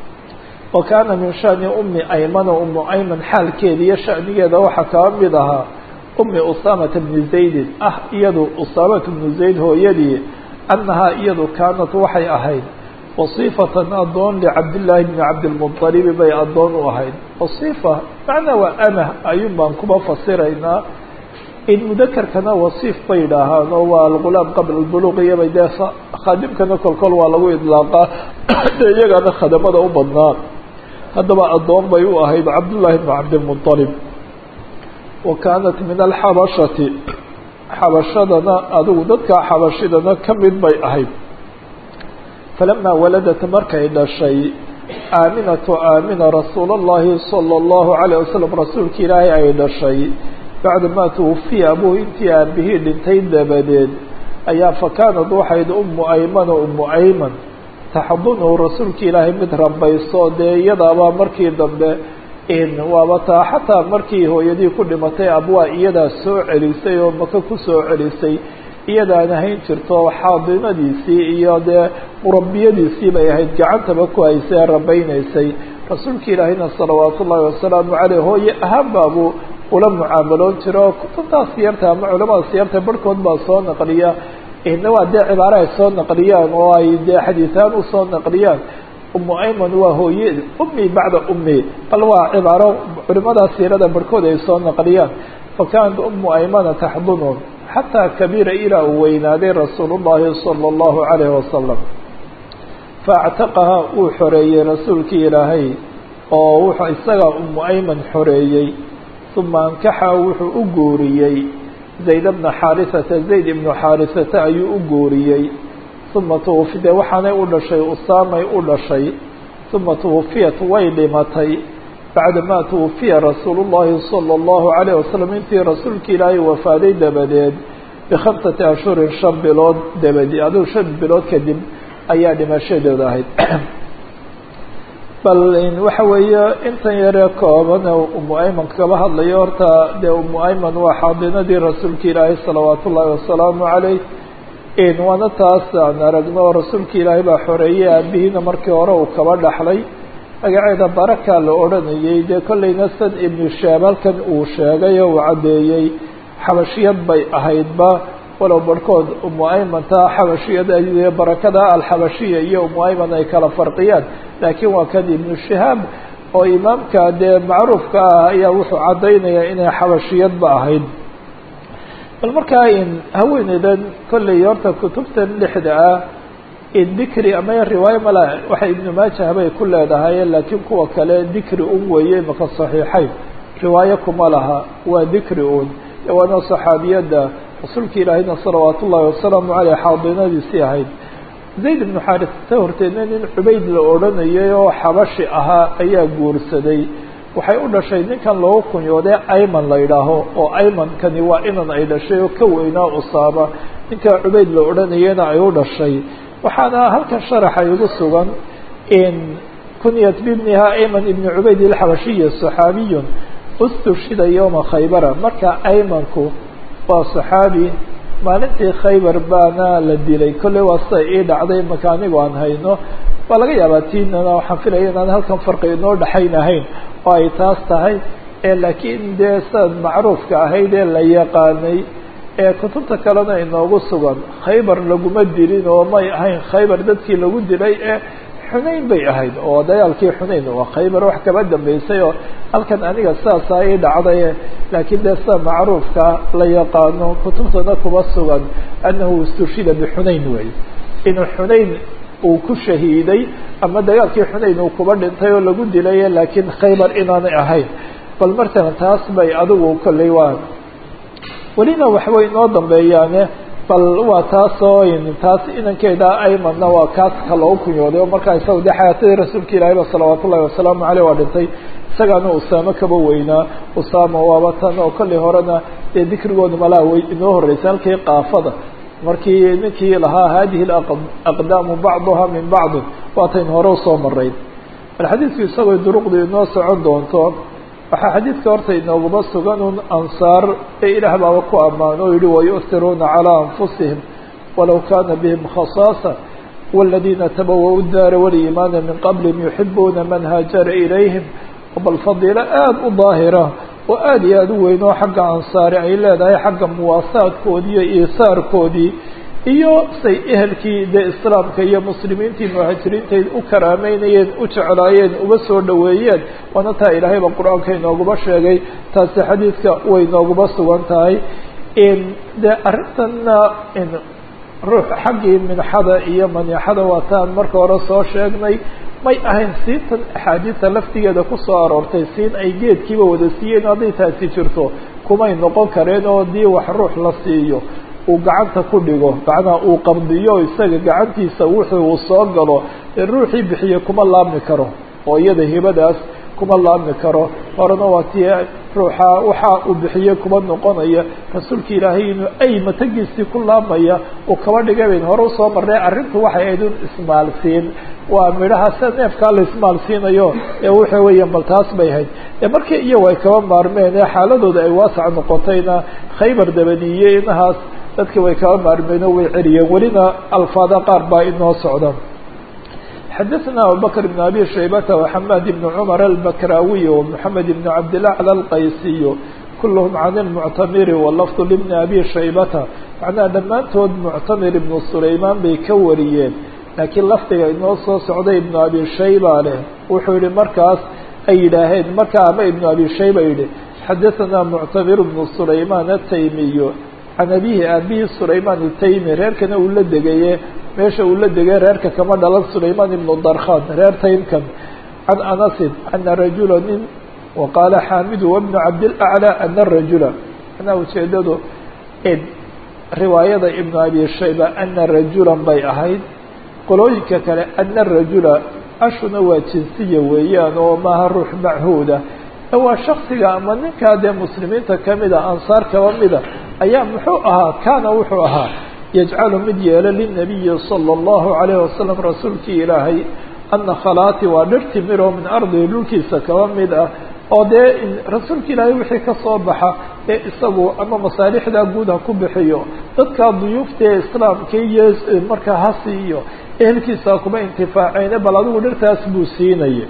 wa kaana min shani umi aymana umu ayman xaalkeeda iyo shanigeeda waxaa kaba mid ahaa umi usaamata bni zaydin ah iyadu usaamata bnu zayd hooyadii annahaa iyadu kaanat waxay ahayd wasiifatan addoon licabdillaahi bni cabdilmuطalibi bay addoon u ahayd wasiifa macnaa waa amah ayuun baan kuba fasiraynaa in mudakarkana wasiif bay idhaahaan oo waa algulaam qabla albuluq iyobay dee khaadimkana kolkol waa lagu idlaaqaa dee iyagana khadamada u badnaa haddaba addoon bay u ahayd cabdullaahi bni cabdilmuطalib wa kaanat min alxabashati xabashadana adigu dadka xabashidana ka mid bay ahayd falamaa waladat markay dhashay aaminatu aamina rasuula اllahi salى اllahu alayه wasalam rasuulka ilaahay ay dhashay bacda maa twufiya abuu intii aabihii dhintay dabadeed ayaa fakaanad waxayd umu aymana umu ayman taxadunhu rasuulka ilaahay mid rambayso dee iyadaabaa markii dambe waaba taa xataa markii hooyadii ku dhimatay abwaa iyadaa soo celisay oo maka ku soo celisay iyadaana hayn jirto xaadinadiisii iyo dee murabiyadiisii bay ahayd gacantaba ku haysay rabaynaysay rasuulka ilaahayna salawaatu ullaahi wasalaamu caleyh hooye ahaan baabuu ula mucaamaloon jira oo kutubtaa siyarta ama culamada siyarta barhkood baa soo naqliya ina waa dee cibaare ay soo naqliyaan oo ay dee xadiitaan usoo naqliyaan umu ayman waa hooye ummi bacda ummi bal waa cibaaro culimadaa siirada barhkood ay soo naqliyaan fakanat umu aymana taxdunu xataa kabiira ilaa uu weynaaday rasuul llahi sala allahu calayhi wasalam faactaqaha wuu xoreeyey rasuulkii ilaahay oo wuxuu isagaa umu ayman xoreeyey uma ankaxa wuxuu u guuriyey zayd bna xaarisata zayd ibnu xaarisata ayuu u guuriyey uma twufi dee waxaanay u dhashay usaamay u dhashay uma twufiyat way dhimatay bacdamaa twufiya rasuulu llahi sala allahu calayh wasalam intii rasuulki ilaahay wafaaday dabadeed bikhamsati ashhurin shan bilood dabadi aduu shan bilood kadib ayaa dhimashadeeda ahayd bal waxa weeye intan yaree kooban umu ayman kaba hadlayo horta dee umu ayman waa xaadinadii rasuulka ilaahay salawaat ullaahi wasalaamu calayh waana taas aan aragno rasuulka ilaahay baa xoreeyey aabihiina markii hore uu kaba dhaxlay magaceeda baraka la odhanayey dee kollayna sad ibnu shaab halkan uu sheegay oo uu caddeeyey xabashiyad bay ahaydba walow barhkood umu aymantaa xabashiyad barakada alxabashiya iyo umu ayman ay kala farqiyaan laakiin waa kan ibnu shahaab oo imaamka dee macruufka ah ayaa wuxuu caddaynayaa inay xabashiyadba ahayd bal markaa haweeneydan kolley horta kutubtan lixda ah dikri ama riwaayo mala waxay ibnu maajah bay ku leedahay laakiin kuwa kale dikri un weeye maka saxiixayn riwaayo kuma laha waa dikri un waana saxaabiyadda rasuulka ilaahayna salawaat ullaahi wasalaamu caleyh xaadinadiisii ahayd zayd ibnu xaarisata horteedna nin cubayd la odhanayay oo xabashi ahaa ayaa guursaday waxay u dhashay ninkan loogu kunyoodee ayman la yidhaaho oo aymankani waa inan ay dhashay oo ka weynaa usaama ninkaa cubayd la odhanayana ay u dhashay waxaana halkan sharaxa igu sugan kunyat bibniha ayman ibni cubayd ilxabashiya saxaabiyun ustushida yowma khaybara marka aymanku waa saxaabi maalintii khaybar baana la dilay kolley waa sida ii dhacday maka anigu aan hayno waa laga yaabaa tiinana waxaan filaya inaan halkan farqi inoo dhexaynahayn oo ay taas tahay laakiin dee sidaad macruufka ahayd ee la yaqaanay ee kutubta kalena inoogu sugan khaybar laguma dilin oo may ahayn khaybar dadkii lagu dilay ee xunayn bay ahayd oo dagaalkii xunayn waa khaybar wax kaba dambeysay oo halkan aniga sidaasaa ii dhacday laakiin dee sida macruufka la yaqaano kutubtana kuma sugan annahu istushida bixunayn wey inuu xunayn uu ku shahiiday ama dagaalkii xunayn uu kuba dhintay oo lagu dilay laakiin khaybar inaanay ahayn bal markana taas bay adigu kolley waa welina waxbay inoo dambeeyaane bal waa taasoo taas inankeeda aymanna waa kaaska loogu kunyooday oo markaa isaga de xayaatadii rasuulka ilaahay ba salawaat ullahi wasalaamu caleyh waa dhintay isagaana usaamo kaba weynaa usaama waaba tan oo kollay horena dee dikrigooda malaa way inoo horreysay halkii qaafada markii ninkii lahaa hadihi aqdaamu bacduha min bacdin waatayn hore usoo marayn bal xadiidku isagoo duruqdu inoo socon doonto waxaa xadiidka horta inooguma sugan un ansaar ee ilaah baaba ku ammaano o yihi wayu'tiruuna calىa anfusihim walow kana bihim khasaasa wاladiina tabawa-u daara waliimaana min qablihim yuxibuuna man haajara ilayhim bal fadiilo aada u daahira oo aada iyo aada u weyn oo xagga ansaari ay leedahay xagga muwaasaadkoodii iyo iisaarkoodii iyo say ehelkii dee islaamka iyo muslimiintii muhaajiriintay u karaameynayeen u jeclaayeen uga soo dhoweeyeen waana taa ilaahayba qur-aanka inooguma sheegay taasi xadiidka way inooguma sugan tahay dee arrintanna ruux xaggii minxada iyo maniixada waa taan marka hore soo sheegnay may ahayn siintan axaadiista laftigeeda kusoo aroortay siin ay geedkiiba wada siiyeen hadday taasi jirto kumay noqon kareen oo dii wax ruux la siiyo uu gacanta ku dhigo macnaha uu qabdiyo isaga gacantiisa wuxuu uu soo galo ruuxii bixiye kuma laabmi karo oo iyada hibadaas kuma laabmi karo horena waa tii ruuxa waxa uu bixiye kuma noqonaya rasuulka ilaahay inuu ay matagiisii ku laabmaya uu kaba dhigay bayn hore usoo marnay arrintu waxay ahayd un ismaalsiin waa midhaha sida neefkaa la ismaalsiinayo ee waxa weeyaan bal taas bay ahayd ee markii iyagu ay kaba maarmeen ee xaaladooda ay waasac noqotayna khaybar dabadiiye inahaas dadki way kaba maarmeen oo way celiyeen welina alfaada qaar baa inoo socda xadaثna abubakr بn abi shaybata وxamad بn cmar albakrawiy ومحamed بn cabdilacla alqaysiy kulhm can اlmuctamiri walafd lbni abi shaybata macnaha dhammaantood muctamir ibnu sulaymaan bay ka wariyeen laakiin lafdiga inoo soo socday ibnu abi shayba leh wuxuu yihi markaas ay yidhaaheen markaa ama ibnu abi shayba yidhi xadaثanaa muctamir bnu sulaymaan ataymiyu can abihi abihi sulaymaan ataymi reerkana uu la degaye meesha uu la degay reerka kama dhalan sulaymaan ibnu darkhan reer taymkan can anasin ana rajula nin waqaala xaamidu wabnu cabdilaclى ana rajula anaa ujeedadu riwaayada ibnu abi shayba ana rajulan bay ahayd qolooyinka kale ana rajula ashuna waa jinsiya weeyaan oo maaha ruux machuuda waa shaksiga ama ninkaa dee muslimiinta kamida ansaar kaba mida ayaa muxuu ahaa kaana wuxuu ahaa yajcalu mid yeelo linabiyi salى اllahu alayhi wasalam rasuulkii ilaahay ana khalaati waa dhir timiro min ardihi dhulkiisa kaba mid ah oo dee rasuulka ilaahay wixii ka soo baxa ee isagu ama masaalixdaa guud ha ku bixiyo dadkaa duyuufta ee islaamka iyo markaa hasi iyo ehelkiisa kuma intifaaceyne bal adigu dhirtaas buu siinaya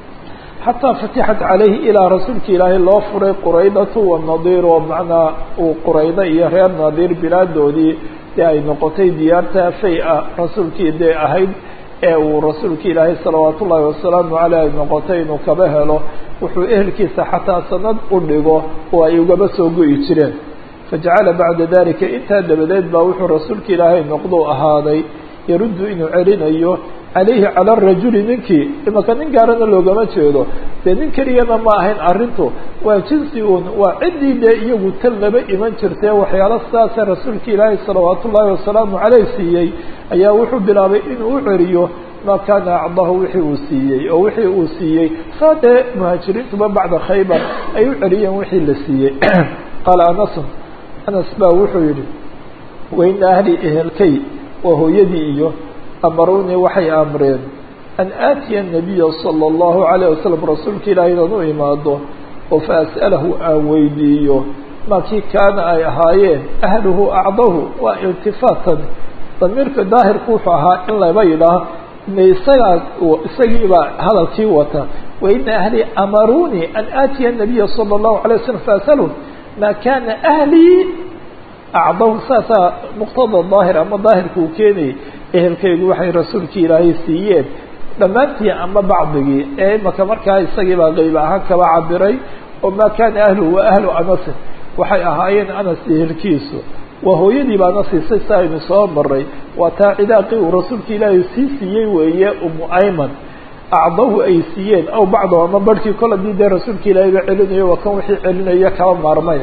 xataa fatixat calayhi ilaa rasuulka ilaahay loo furay quraydatu wanadiir oo macnaa uu quraydo iyo reer nadiir bilaadoodii dee ay noqotay diyaarta fay-a rasuulkii dee ahayd ee uu rasuulka ilaahay salawaat ullaahi wasalaamu caleyh ay noqotay inuu kaba helo wuxuu ehelkiisa xataa sanad u dhigo oo ay ugaba soo go'i jireen fajacala bacda dalika intaa dabadeed baa wuxuu rasuulka ilaahay noqdou ahaaday yaruddu inuu celinayo calayhi cala arajuli ninkii imaka nin gaarana loogama jeedo dee nin keliyana ma ahayn arrintu waa jinsi uun waa ciddii dee iyagu tal laba iman jirtee waxyaalo sidaasee rasuulka ilaahay salawaat ullaahi wasalaamu caleyh siiyey ayaa wuxuu bilaabay inuu u celiyo ma kaana acdahu wixii uu siiyey oo wixii uu siiyey saa dee muhaajiriintuba bacda khaybar ay u celiyeen wixii la siiyey qaala anasun anas baa wuxuu yihi waina ahli ehelkay waa hooyadii iyo amarunii waxay amreen an aatiya nabiya sala allahu calayh wasalam rasuulka ilaahay inaan u imaado oo fa as'alahu aan weydiiyo maa kii kaana ay ahaayeen ahluhu acdahu waa iltifaatan damiirka daahirku wuxuu ahaa in laba yidhaah ina isagaa isagiibaa hadalkii wata waina ahlii amarunii an aatiya nabiya sala allahu alay wasalam faas'alahu maa kana ahlii acdahu saasaa muqtada daahir ama daahirka uu keenayay ehelkaygu waxay rasuulkii ilaahay siiyeen dhammaantii ama bacdigii ee imaka markaa isagiibaa qeyb ahaan kaba cabiray oo maa kaana ahluhu wa ahlu anasin waxay ahaayeen anas ehelkiisu waa hooyadii baana siisay si aynu soo maray waa taa cidaaqii uu rasuulka ilaahay sii siiyey weeye umu ayman acdahu ay siiyeen aw bacdahu ama barhkii kol hadii dee rasuulka ilaahay ba celinayo waa kan wixii celinaya kaba maarmay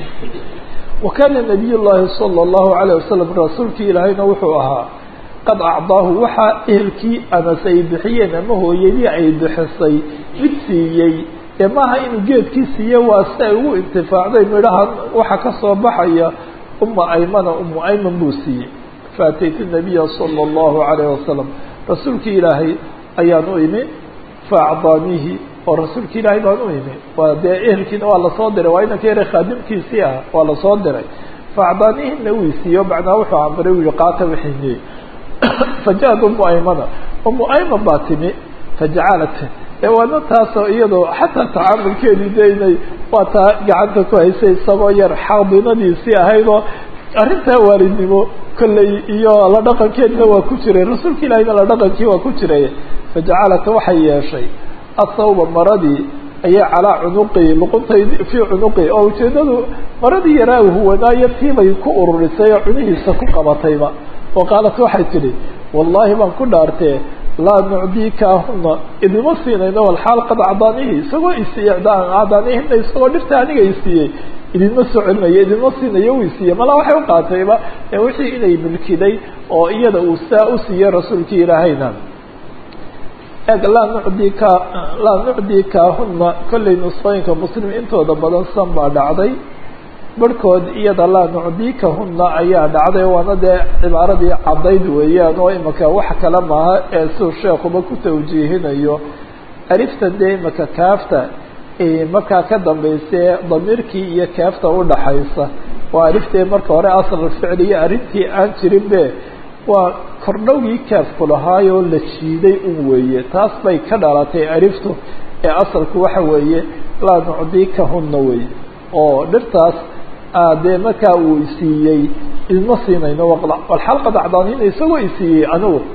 wakana nabiy llaahi sala allahu alayh wasalam rasuulkii ilaahayna wuxuu ahaa qad acdaahu waxaa ehelkii anas ay bixiyeen ama hooyadii ay bixisay mid siiyey ee maaha inuu geedkii siiye waa si ay ugu intifaacday midhaha waxa ka soo baxaya uma aymana umu ayman buu siiyey faataytu nabiya sala allahu alayh wasalam rasuulkii ilaahay ayaan u imi faacdaanihi oo rasuulka ilaahay baan u imi waa dee ehelkiina waa lasoo diray waa inanka yare khaadimkiisii ah waa lasoo diray faacdaanihina uu isiiyo macnaa wuxuu amray u yihi qaata wixiiniyey faja-ad umu aymana umu ayman baa timi fajacalat ee waana taasoo iyadoo xataa tacaamulkeedii de inay waa taa gacanta ku haysay isagoo yar xaadinadiisii ahayd oo arrintaa waalidnimo kolley iyo la dhaqankeedna waa ku jiray rasuulka ilaahiyna la dhaqankii waa ku jiray fajacalat waxay yeeshay athawba maradii ayay calaa cunuqi luquntay fii cunuqi oo ujeedadu maradii yaraa huwanaayo tiibay ku ururisay oo cunihiisa ku qabatayba oo qaalat waxay tidhi wallaahi baan ku dhaartee laa nucdiikaahuna idima siinayno walxaal qad acdaanihi isagoo isiiye acdaanihina isagoo dhirta aniga isiiyey idinma soo celinayo idinma siinayo uu isiiyey malaa waxay u qaatayba wixii inay milkiday oo iyada uu saa u siiyey rasuulkii ilaahayna eg laa nucdika laa nucdikaahuna kollay nusqooyinka muslim intooda badan san baa dhacday barhkood iyada laa nucdikahuna ayaa dhacday waana dee cibaaradii caddayd weeyaan oo imaka wax kale maaha ee siuu sheekuba ku tawjiihinayo aliftan dee imaka kaafta markaa ka dambaysae damiirkii iyo kaafta udhaxaysa waa aliftee marka hore asal ficliya arrintii aan jirin be waa kordhowgii kaafku lahaayoo la jiiday un weeye taas bay ka dhalatay aliftu ee asalku waxa weeye laa nucdikahuna weeye oo dhirtaas dee markaa uu isiiyey idma siinayno walxalqad acdaanina isagoo isiiyey anigu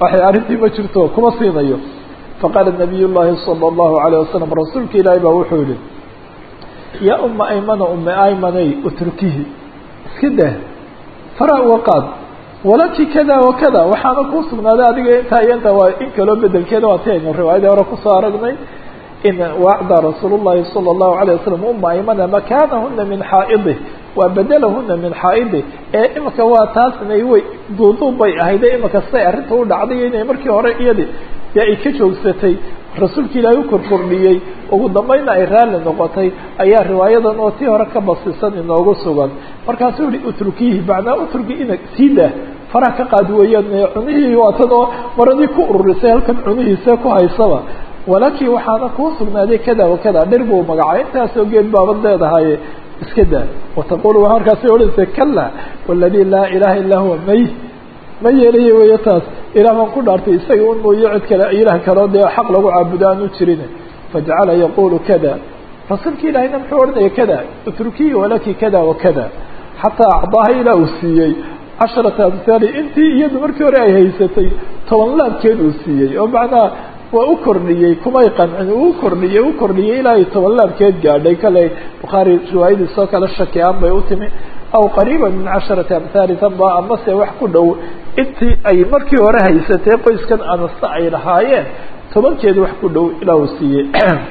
waxay arrintii ma jirto kuma siinayo faqaala nabiy llaahi sala allahu alayh wasalam rasuulka ilaahi baa wuxuu yihi yaa uma aymana ume aymanay utrukihi iska dah fara uga qaad walaki kada wakada waxaana kuu sugnaaday adiga intaa iyo intaa waa in kaloo bedelkeeda waa ti aynu riwaayadii hore kusoo aragnay in wacda rasuul llahi sala allahu alayh wasalam uma aymana makaanahuna min xaa'idih waa bedelahuna min xaa'idi ee imika waa taasna way duuduub bay ahayde imika siday arrinta u dhacday inay markii hore iyadi dee ay ka joogsatay rasuulka ilaahay u korkordhiyey ugu dambayna ay raalli noqotay ayaa riwaayadan oo tii hore ka basisan inoogu sugan markaasuu yihi utrukihi macnaa utruki ina sii dah faraha ka qaadi weeyaan cunihii waatan oo maradii ku ururisay halkan cunihiisa ku haysaba walaakin waxaana kuu sugnaaday kada wakada dhir buu magacay intaasoo geed baabad leedahaye iska daa wataqulu waa markaasay odhanaysa kala waladi laa ilaha illaa huwa may ma yeelayo weyo taas ilaah baan ku dhaartay isaga un mooyo cid kale ilaah kaleo dee xaq lagu caabudo aan u jirin fajacala yaqulu kada rasuulka ilaahayna muxuu odhanaya kada utrukiyi walaki kada wakada xataa acdaaha ilaa uu siiyey casharata amhaali intii iyadu markii hore ay haysatay toban laabkeed uu siiyey oo macnaha waa u kordhiyey kumay qancin uu kordhiyey u kordhiyey ilaa ay toban laabkeed gaadhay kale bukhaari riwaayadiisoo kale shaki aan bay u timi aw qariiba min casharati amhaali tanba amase wax ku dhow intii ay markii hore haysatay qoyskan anasta ay lahaayeen tobankeed wax ku dhow ilaa uu siiyey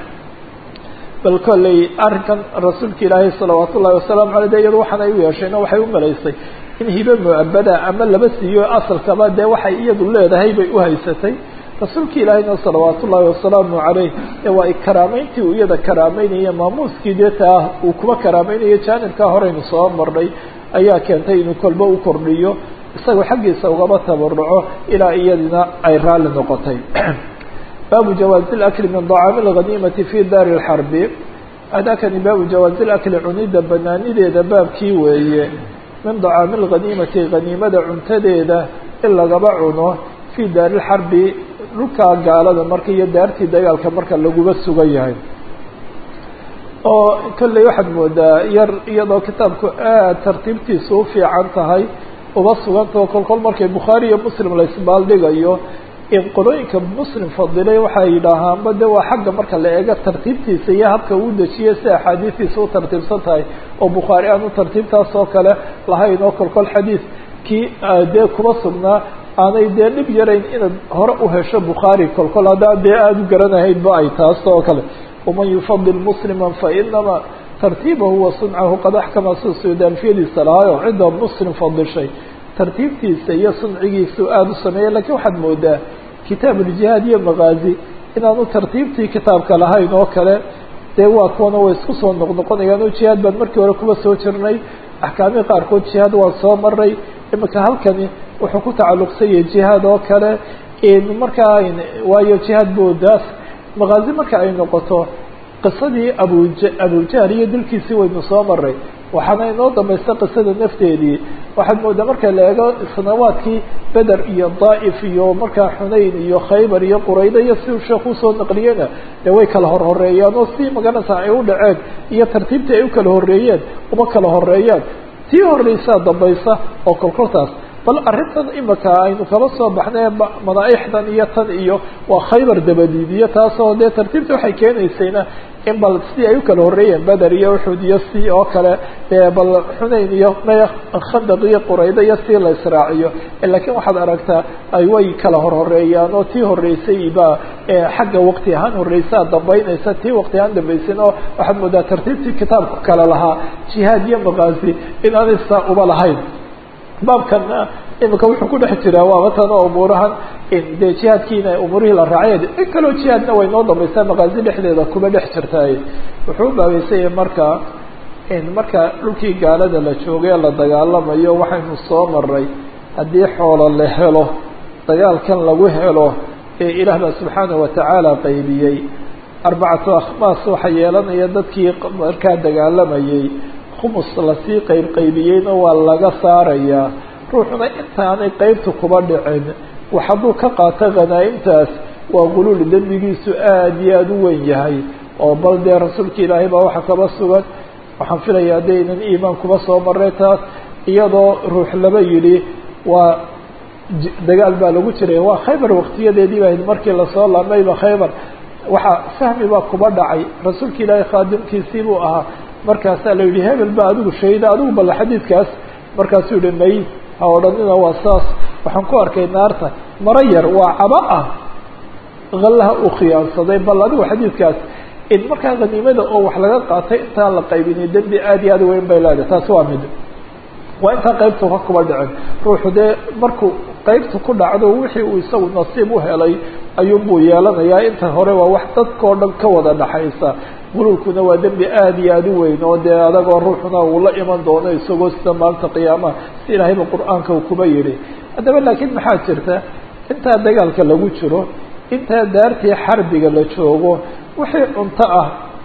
bal kolley arrinkan rasuulka ilaahay salawaat ullahi wasalaamu aley de iyado waxaan ay u yeeshayna waxay u malaysay in hibe muabada ama laba siiyo asalkaba dee waxay iyadu leedahay bay u haysatay rasuulka ilaahayna salawaat ullaahi wasalaamu caleyh ee waa karaameyntii uu iyada karaameynaya maamuuskii dee taa uu kuba karaameynayo jaanibkaa horeynu soo marnay ayaa keentay inuu kolba u kordhiyo isagoo xaggiisa ugaba tabaruco ilaa iyadina ay raalli noqotay baabu jawaazi اlakli min dacaami اlghaniimati fi daari اlxarbi adakani baabu jawaazi اlakli cunida banaanideeda baabkii weeye min dacaami اlghaniimati haniimada cuntadeeda in lagaba cuno fi daari اlxarbi dhulkaa gaalada marka iyo daartii dagaalka marka laguba sugan yahay oo kolley waxaad moodaa yar iyadoo kitaabku aad tartiibtiisa u fiican tahay uba sugantao kol kol markay bukhaari iyo muslim la isbaaldhigayo in qolooyinka muslim fadilay waxay yidhaahaanba de waa xagga marka la eego tartiibtiisa iyo habka uu dejiyay si axaadiistiisa u tartiibsan tahay oo bukhaari aan u tartiibtaas oo kale lahayn oo kol kol xadiis kii dee kuba sugnaa aanay dee dhib yarayn inaad hore u hesho bukhaari kol kol haddaa dee aada u garanahaydba ay taas oo kale waman yufadil muslima fainama tartiibahu wa suncahu qad axkama si sudaanfiyadiisa lahaayo cidda muslim fadishay tartiibtiisa iyo suncigiisu aada u sameeya lakiin waxaad moodaa kitaab uljihaad iyo makaazi inaanu tartiibtii kitaabka lahayn oo kale dee waa kuwana way isku soo noqnoqonayaan oo jihaad baan markii hore kuba soo jirnay axkaamihii qaarkood jihaad waan soo maray imika halkani wuxuu ku tacalluqsan yahay jihaad oo kale markaa waayo jihaad boodaas makaazi marka ay noqoto qisadii abuj abujahl iyo dilkiisii waynu soo maray waxaana inoo dambaysta qisada nafteedii waxaad moodaa marka la eego sanawaadkii beder iyo daa'if iyo markaa xunayn iyo khaybar iyo qurayda iyo si uu sheekh usoo naqliyena dee way kala horhoreeyaan oo si maganaysa ay u dhaceen iyo tartiibtii ay u kala horreeyeen uma kala horeeyaan tii horreysaa dambaysa oo kolkoltaas bal arrintan imika aynu kaba soo baxnay madaaixdan iyo tan iyo waa khaybar dabadiid iyo taasoo dee tartiibta waxay keenaysayna in bal si ay u kala horreeyeen beder iyo uxud iyo si oo kale bal xunayn iyo khandaq iyo qurayda iyo si la israaciyo lakiin waxaad aragtaa ay way kala horhoreeyaan oo tii horreysay ba xagga waqti ahaan horreysaa dambeynaysa tii waqti ahaan dambaysan oo waxaad moodaa tartiibtii kitaabku kale lahaa jihaad iyo makaazi inaanay saa uba lahayn baabkana imika wuxuu ku dhex jiraa waaba tan oo umuurahan dee jihaadkiina umuurihii la raacay in kaloo jihaadna way noo dambaysaa makaazi dhexdeeda kuba dhex jirtaay wuxuu u baabeysay marka marka dhulkii gaalada la joogay la dagaalamayo waxaynu soo maray haddii xoolo la helo dagaalkan lagu helo ee ilaah baa subxaanahu watacaala qaybiyey arbacatu akhmaas waxa yeelanaya dadkii markaa dagaalamayay khumus lasii qayb qaybiyeyna waa laga saarayaa ruuxuna intaanay qeybta kuba dhicin wax hadduu ka qaato khanaa'imtaas waa guluul dembigiisu aada iyo aada u weyn yahay oo bal dee rasuulka ilaahay baa waxa kaba sugan waxaan filaya haddaynan iimaan kuba soo maray taas iyadoo ruux laba yidhi waa dagaal baa lagu jiray waa khaybar waktiyadeedii baa markii lasoo laamayba khaybar waxaa fahmi baa kuba dhacay rasuulka ilaahay khaadimkiisii buu ahaa markaasaa la yidhi hebel ba adigu shahida adigu balla xadiidkaas markaasuu yihi may ha odhanina waa saas waxaan ku arkay naarta maro yar waa caba ah hallaha uu khiyaansaday bal adigu xadiidkaas in markaa haniimada oo wax laga qaatay intaan la qaybinay dembi aad iyo aad weyn bay leedahay taasi waa mid waa intaan qaybtu ka kuba dhicin ruuxu dee markuu qaybta ku dhacdo wixii uu isagu nasiib u helay ayuunbuu yeelanayaa inta hore waa wax dadkao dhan ka wada dhaxaysa guluulkuna waa dembi aad iyo aad u weyn oo dee adagoo ruuxuna uu la iman doono isagoo sida maalinta qiyaamaha si ilaahayba qur-aanka uu kuba yidhi haddaba laakiin maxaa jirta intaa dagaalka lagu jiro intaa daartii xarbiga la joogo wixii cunto ah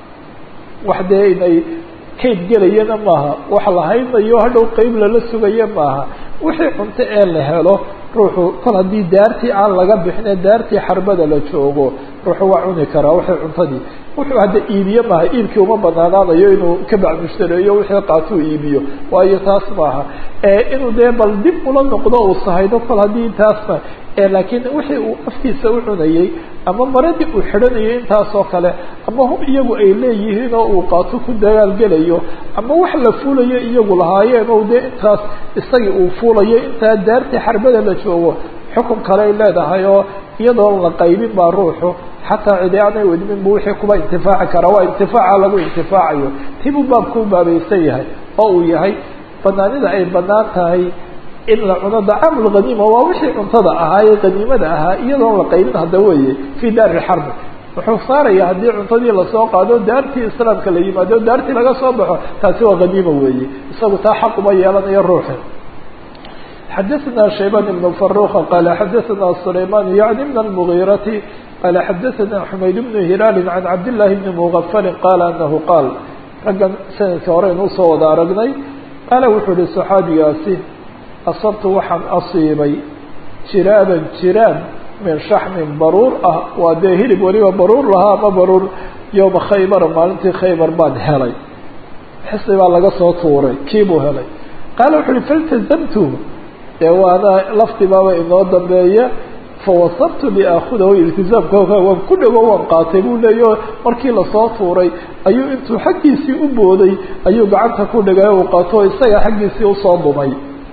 wax dee inay kayd gelayana maaha wax la haynayo hadhow qeyb lala sugayo maaha wixii cunto ee la helo ruuxu kol haddii daartii aan laga bixine daartii xarbada la joogo ruuxu waa cuni karaa wixii cuntadii wuxuu hadda iibiye maaha iibkii uma banaanaanayo inuu ka bacmushtareeyo wixii qaatuu iibiyo waayo taas maaha inuu dee bal dib ula noqdo uu sahaydo kol haddii taasna laakiin wixii uu afkiisa u cunayey ama maradii uu xidhanayay intaasoo kale ama hub iyagu ay leeyihiin oo uu qaato ku dagaalgelayo ama wax la fuulayo iyagu lahaayeen o dee intaas isagii uu fuulayo intaa daartii xarbada la joogo xukun kale ay leedahay oo iyadoon la qaybin baa ruuxu xataa cidi aanay wadmin bu wixii kuba intifaaci karaa waa intifaaca lagu intifaacayo tibuu baabku u baabaysan yahay oo uu yahay banaanida ay banaan tahay in la cuno dacaam lghaniima waa wixii cuntada ahaa ee haniimada ahaa iyadoon la qaybin hadda weeye fii daari lxarbi wuxuu saaraya haddii cuntadii lasoo qaado daartii islaamka la yimaado daartii laga soo baxo taasi waa haniima weeye isagu taa xaq uma yeelanayo ruuxi xadaثna shaybان بن فaruqa qala xadaثna سlayman yaعni min الmغيrati qala xadaثna xumayd بن hilaali can cabd لlahi bni mغfali qala anahu qaal raggan sanadka hore inuu soo wada aragnay qaala wuxuu ihi صaxaabigaasi asabtu waxaan asiibay jiraaban jiraab min shaxmin baruur ah waa dee hilib weliba baruur lahaa ama baruur yowma khaybara maalintii khaybar baan helay xisi baa laga soo tuuray kiibuu helay qaala wuxu uhi faltazamtu dee waana laftibaaba inoo dambeeya fawasabtu liaakudahu iltizaamka waan ku dhawo waan qaatay buu leeyaho markii lasoo tuuray ayuu intuu xaggiisii u booday ayuu gacanta ku dhigay uu qaato isaga xaggiisii usoo dumay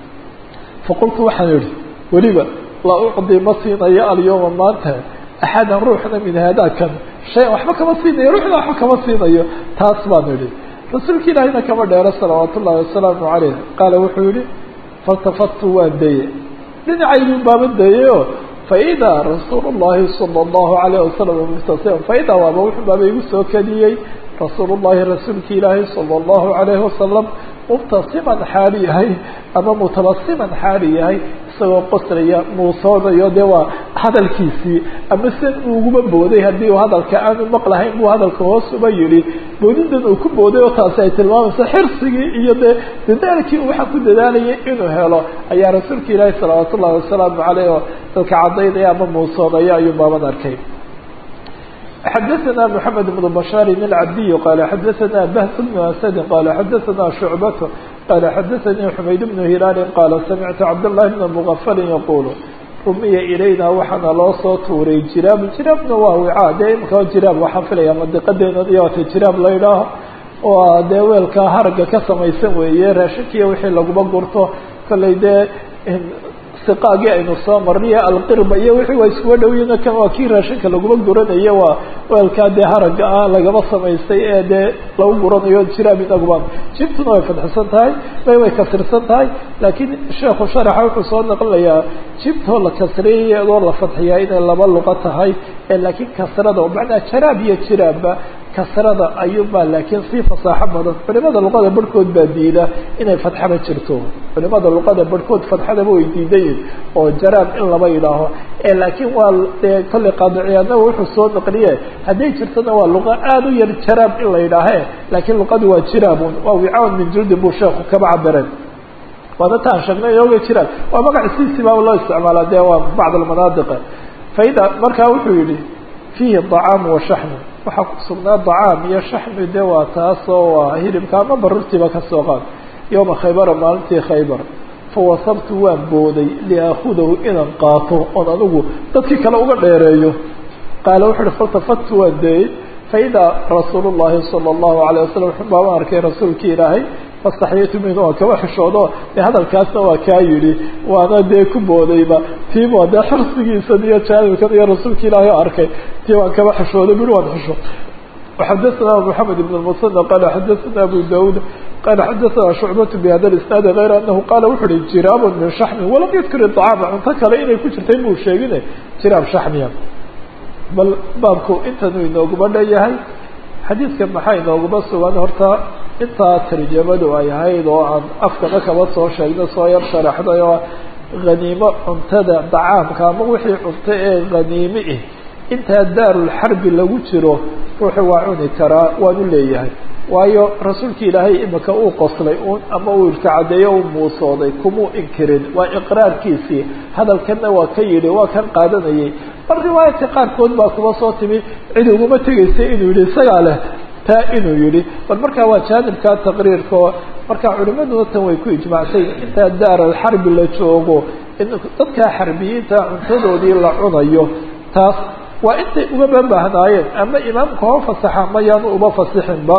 faqultu waxaan idhi weliba laa ucdi ma siinayo alyawma maanta axadan ruuxna min haadakan shay waxba kama siinayo ruuxna waxba kama siinayo taas baan idhi rasuulka ilaahina kama dheero salawaat ullahi wasalaamu caleyh qaala wuxuu yihi faltafadtu waan deye dhinacaydu baaba dayeyo faidaa rasuul llahi sala allahu alayh wasalam mubtasiman faidaa waaba wuxuu baaba igu soo kadiyey rasuul llahi rasuulki ilaahi sala allahu alayhi wasalam mubtasiman xaali yahay ama mutabasiman xaali yahay isagoo qoslaya muusoonayo dee waa hadalkiisii ama sen uuguma booday haddii uu hadalka aanu maqlahayn buu hadalka hoos uba yihi boodidan uu ku booday oo taasi ay tilmaamayso xirsigii iyo dee dadaalkii uu waxaa ku dadaalayay inuu helo ayaa rasuulka ilaahi salawaat ullahi wasalaamu caleyh oo dadka cadaynaya ama muusoonaya ayuu baaban arkay xadaثna mحamed بن bشhاr الcabdiy qala xadaثna bahs بن asd qala xadaثna شhucbat qala xadaثnii xumayd بن hilaali qala samictu cabdالlahi بn mغfali yaqul rumiya ilayna waxaana loo soo tuuray jiraab jiraabna waa wicaa dee imika jiraab waxaan filaya madiqadeena iyota jiraab la idhaaho waa dee weelka haraga ka samaysan weeye raashinkiiyo wixii laguma gurto kollay dee siqaagii aynu soo marniyo alqirba iyo wixii waa iskuba dhowyiin kan waa kii raashinka laguma guranayo waa weelkaa dee haraga ah lagaba samaystay ee dee lagu guranayo jiraab inaguba jibtuna way fadxisan tahay may way kasirsan tahay laakiin sheekhu sharaxa wuxuu soo naqlinayaa jibtoo la kasriyay iyadoo la fadxiyaa inay laba luqo tahay laakiin kasrada macnaa jaraab iyo jiraabba kasrada ayuunbaa laakiin sii fasaaxo badan culimada luqada barhkood baa diida inay fatxaba jirto culimada luqada barhkood fatxadaba way diidayin oo jaraab in laba yidhaaho laakiin waa dee kolley qaadiciyaadnaba wuxuu soo naqliye hadday jirtona waa luqa aada u yar jaraab in la yidhaahe laakiin luqadu waa jiraabun waa wicaun min jildin buu sheeku kaba cabireen waana taan sheegnay oga jiraab waa magac siisibaaba loo isticmaalaa dee waa bacd almanaadiqa faida markaa wuxuu yihi fiihi طacaamu wa shaxmu waxaa ku sugnaa dacaam iyo shaxmi de waa taasoo waa hilibka ama barurtiiba kasoo qaad yowma khaybara maalintii khaybar fawasabtu waan booday liaakudahu inaan qaato oon anigu dadkii kale uga dheereeyo qaala wuxu uhi faltafadtu waan deeyey faidaa rasuulu llahi sala allahu alayh wasalam baabaan arkay rasuulkii ilaahay fastaxyaytu minhu waan kaba xishoodo dee hadalkaasna waa kaa yidhi waana dee ku boodayba tiiba dee xirsigiisan iyo jaanibkan iyo rasuulka ilaahay o arkay tii waan kaba xishooday buri waan xisho وxadثna محamed بن المصنى qال xadثna أbو dاud qال xadثna شhuعبة بhada الاسناaد غayr أنه qال wuxu uhi jiraab min شحmi walam ydkir الطعاam cunto kale inay ku jirtay muu sheegine jiraab شhaxmiya bal baabku intanu inooguma dheyahay xadiidka maxaa inooguma sugan horta intaa tarjamadu ay ahayd oo aan afkana kaba soo sheegno soo yar sharaxday oo haniimo cuntada dacaamka ama wixii cunto ee haniime ah intaa daarulxarbi lagu jiro ruuxu waa cuni karaa waanu leeyahay waayo rasuulki ilaahay imika uu qoslay un ama uu irtacadeeyo u muusooday kumuu inkirin waa iqraarkiisii hadalkanna waa ka yidhi waa kan qaadanayay bal riwaayadka qaarkood baa kuma soo timi cid uguma tegaysa inuu yihi isagaa leh taa inuu yihi bal markaa waa jaanibka taqriirka oo markaa culimaduna tan way ku ijmactay intaa daaralxarbi la joogo in dadkaa xarbiyiinta cuntadoodii la cunayo taas waa intay uga babahnaayeen ama imaamka hoo fasaxa mayaanu uba fasixinba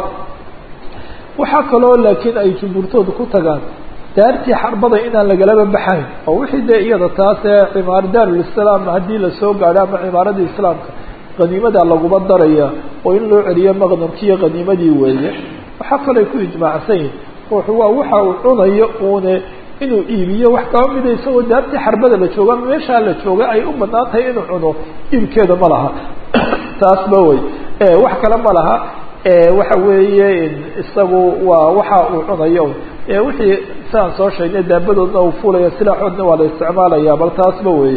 waxaa kaloo laakiin ay jumhuurtooda ku tagaan daartii xarbada inaan lagalaba baxayn oo wixii dee iyada taas ee cimaar daarulislaam haddii lasoo gaadho ama cimaaradii islaamka haniimadaa laguma daraya oo in loo celiyo maqnamkiiyo haniimadii weeye waxaa kaloo ku ijmaacsan yihin ruuxu waa waxa uu cunayo uune inuu iibiyo wax kaba mida isagoo daartii xarbada la jooga ama meeshaa la jooga ay u banaan tahay inuu cuno iibkeeda ma laha taasba wey wax kale ma laha waxa weeye isagu waa waxa uu cunayo wixii siaan soo sheegnay daabadoodna uu fuulaya silaaxoodna waa la isticmaalaya bal taasba weeye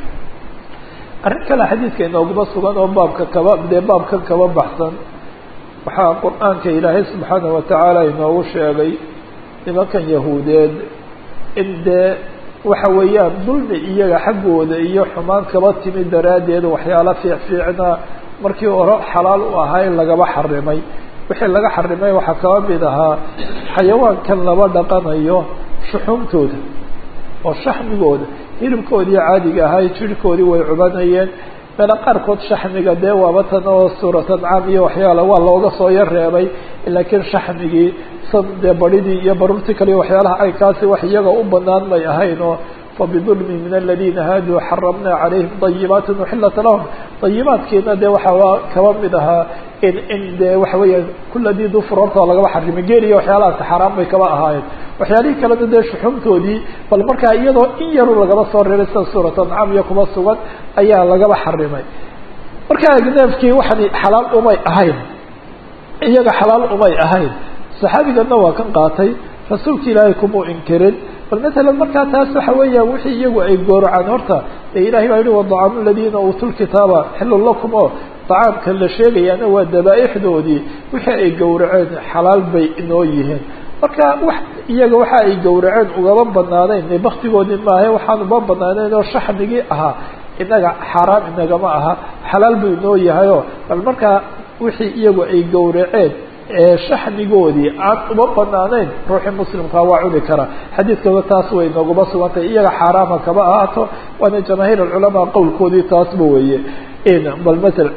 arrin kale xadiidka inooguma sugan oo baabka kaba dee baabkan kaba baxsan waxaa qur-aanka ilaahay subxaana watacaala inoogu sheegay nimankan yahuudeed in dee waxa weeyaan dulmi iyaga xaggooda iyo xumaan kaba timi daraaddeed waxyaala fiicfiicna markii hore xalaal u ahaa in lagaba xarimay wixii laga xarimay waxaa kaba mid ahaa xayawaankan laba dhaqanayo shuxuumtooda oo shaxmigooda hilibkoodii caadiga ahaa jirhkoodii way cubanayeen meelo qaarkood shaxmiga dee waaba tan oo suurat ancaam iyo waxyaala waa looga soo yar reebay laakiin shaxmigii san dee baridii iyo baruurtii kale iyo waxyaalaha caynkaasi wax iyaga u banaan may ahayn oo fabidulmi min aladina haaduu xaramna calayhim dayibaati uxilat lahum dayibaadkiina dee waxaa kaba mid ahaa in in dee waxa weeya kula dii dufur horta lagaba xarimay geeli iyo waxyaalahaasi xaaraan bay kaba ahaayeen waxyaalihii kalena dee shuxumtoodii bal markaa iyadoo in yaru lagaba soo reebay sida suurat ancaam iyo kuma sugan ayaa lagaba xarimay markaa neefkii waxani xalaal umay ahayn iyaga xalaal umay ahayn saxaabigana waa kan qaatay rasuulka ilaahay kumuu inkirin bal matalan markaa taas waxa weeyaan wixii iyagu ay gooracaan horta ee ilahay baa yihi wadacaamu aladiina uutuu lkitaaba xilun lakum oo dacaamka la sheegayaana waa dabaaixdoodii wixii ay gowraceen xalaal bay inoo yihiin marka wax iyaga waxa ay gowraceen ugaba banaanayn baktigoodii maahe waxaan uba banaanayn oo shaxmigii ahaa inaga xaaraam inagama aha xalaal buu inoo yahayo bal markaa wixii iyagu ay gowraceen ee shaxmigoodii aan uma banaanayn ruuxii muslimkaa waa cuni karaa xadiidkaba taas way nooguma sugantay iyaga xaaraama kaba ahaato waana jamaahiir alculamaa qowlkoodii taasba weeye bal maala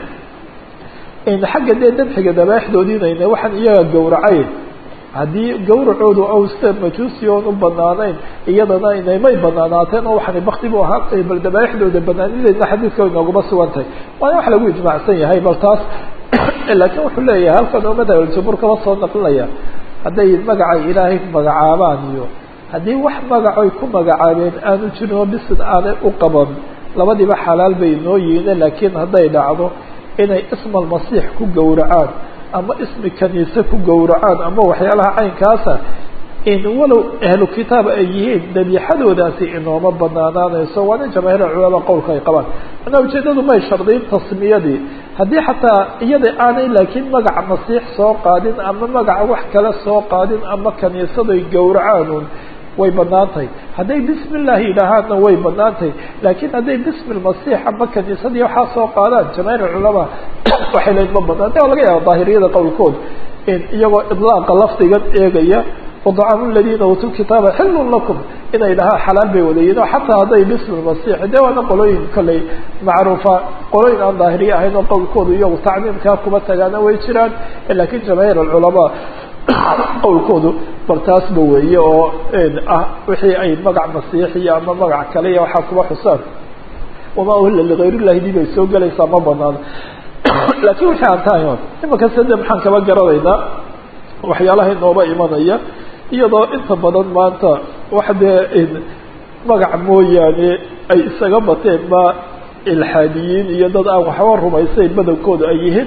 xagga dee dabxiga dabaaixdoodiinayna waxaan iyaga gowracay haddii gawracoodu awsta majuusi oon u banaanayn iyadana inaymay banaanaateen oo waxaana bakti bu ahaatay bal dabaaixdooda banaanideedna xadiidka way nooguma sugantahay waana wax lagu ijmaacsan yahay bal taas laakiin wuxuu leeyahay halkan oo madhab aljumhuur kaba soo naqlinaya hadday magacay ilaahay magacaabaan iyo haddii wax magacoy ku magacaabeen aanu jirin oo bisid aanay u qaban labadiiba xalaal bay inoo yihiin laakiin hadday dhacdo inay isma almasiix ku gowracaan ama ismi kaniise ku gowracaan ama waxyaalaha caynkaasa in walow ahlu kitaab ay yihiin dabiixadoodaasi inooma banaanaanayso waana jamaahiir culama qowlka ay qabaan manaa ujeedadu may shardiyin tasmiyadii haddii xataa iyada aanay laakiin magaca masiix soo qaadin ama magaca wax kale soo qaadin ama kaniisaday gowracaanun way banaan tahay hadday bismi illaahi yidhaahaanna way banaan tahay laakiin hadday bismi lmasiix ama kaniisadii waxaa soo qaadaan jamaahiir culamaa waxay leyn ma banaan de laga yaaba daahiriyada qowlkood in iyagoo idlaaqa lafdigan eegaya wadacaamu aladiina uutuu kitaaba xilun lakum inay dhahaa xalaal bay wadayiin oo xataa hadday bismi masiix dee waana qolooyin kolley macruufa qolooyin aan daahiriye ahayn oo qowlkoodu iyagu tacmiimkaa kuma tagaana way jiraan lakin jamaahiir alculamaa qowlkoodu bal taasba weeye oo ah wixii ay magac masiixiya ama magac kale iyo waxaa kuba xusaan wamaa uhilla ligayr illahi dib ay soo gelaysaa ma banaano laakiin wixii aan tahay imanka sade maxaan kaba garanaynaa waxyaalaha inooba imanaya iyadoo inta badan maanta wax dee magac mooyaane ay isaga bateen ma ilxaadiyiin iyo dad aan waxba rumaysayn badankooda ay yihiin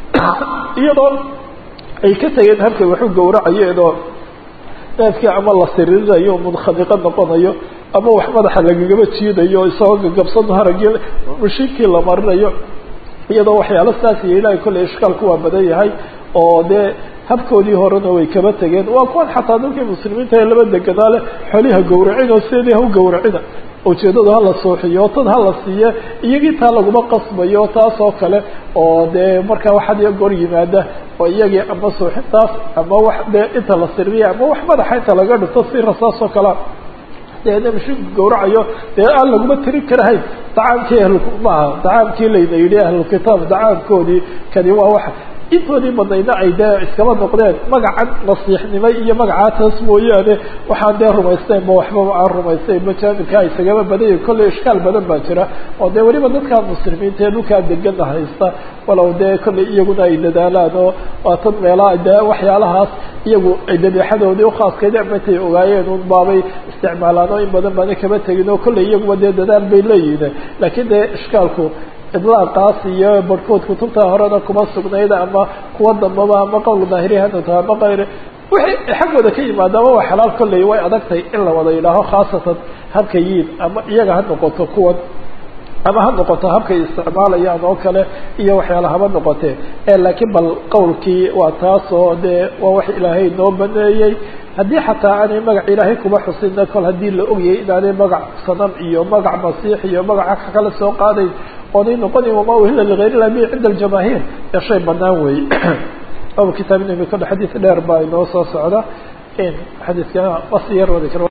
iyadoo ay ka tegeen habkay waxu gawracayeenoo neefkii ama la sirirayo munkhaniqo noqonayo ama wax madaxa lagagaba jiidayo isagoo gagabsano haragii mashiinkii la marinayo iyadoo waxyaalo saas iyo ilahay kolley ishkaalku waa badan yahay oo dee habkoodii horena way kaba tegeen waa kuwan xataa dadkii muslimiinta ee laba deganaa leh xoliha gawracin oo sideedii ha u gawracina ujeedadu hala sooxiyo tad hala siiye iyagii taa laguma qasbayo taas oo kale oo dee markaa wax had iyo goor yimaada oo iyagii ama suuxintaas ama wax dee inta la siriya ama wax madaxa inta laga dhifto si rasaas oo kalea dee mashinku gawracayo dee aan laguma tirin karahayn dacaamkii ahl maaha dacaamkii layna yidhi ahlulkitaab dacaamkoodii kani waa wax intoodii badnayna ay dee iskaba noqdeen magacan nasiixnimo iyo magacaa taas mooyaane waxaan dee rumaysteyn ma waxbaba aan rumaysteyn ma jaamilkaa isagaba badanya kolley ishkaal badan baa jira oo dee weliba dadkaa muslimiinta ee dhulkaa degana haysta walow dee kolley iyaguna ay dadaalaan oo waa tad meelaha dee waxyaalahaas iyagu ay dabeexadoodii ukhaaskayd ama intay ogaayeen un baabay isticmaalaan oo in badan baana kaba tegin oo kolley iyaguba dee dadaal bay leeyihiin laakiin dee ishkaalku idlaaqaas iyo barhkood kutubta horena kuma sugnayda ama kuwa dambaba ama qowl daahirihanata ama kayr wixii xaggooda ka yimaada ama waa xalaal kolley way adagtahay in la wada yidhaaho khaasatan habka yiin ama iyaga ha noqoto kuwan ama ha noqoto habkay isticmaalayaan oo kale iyo waxyaala haba noqotee laakiin bal qowlkii waa taas oo dee waa wax ilaahay noo baneeyey haddii xataa aanay magac ilaahay kuma xusina kol haddii la ogyahay inaanay magac sanam iyo magac masiix iyo magaca kala soo qaadayn oonay noqonayn wamaa uhila ligayr ilah bi cinda aljamaahiir ee shay banaan weeye aba kitaab inami kodhe xadiis dheer baa inoo soo socda xadiiska wasi yar wadi kar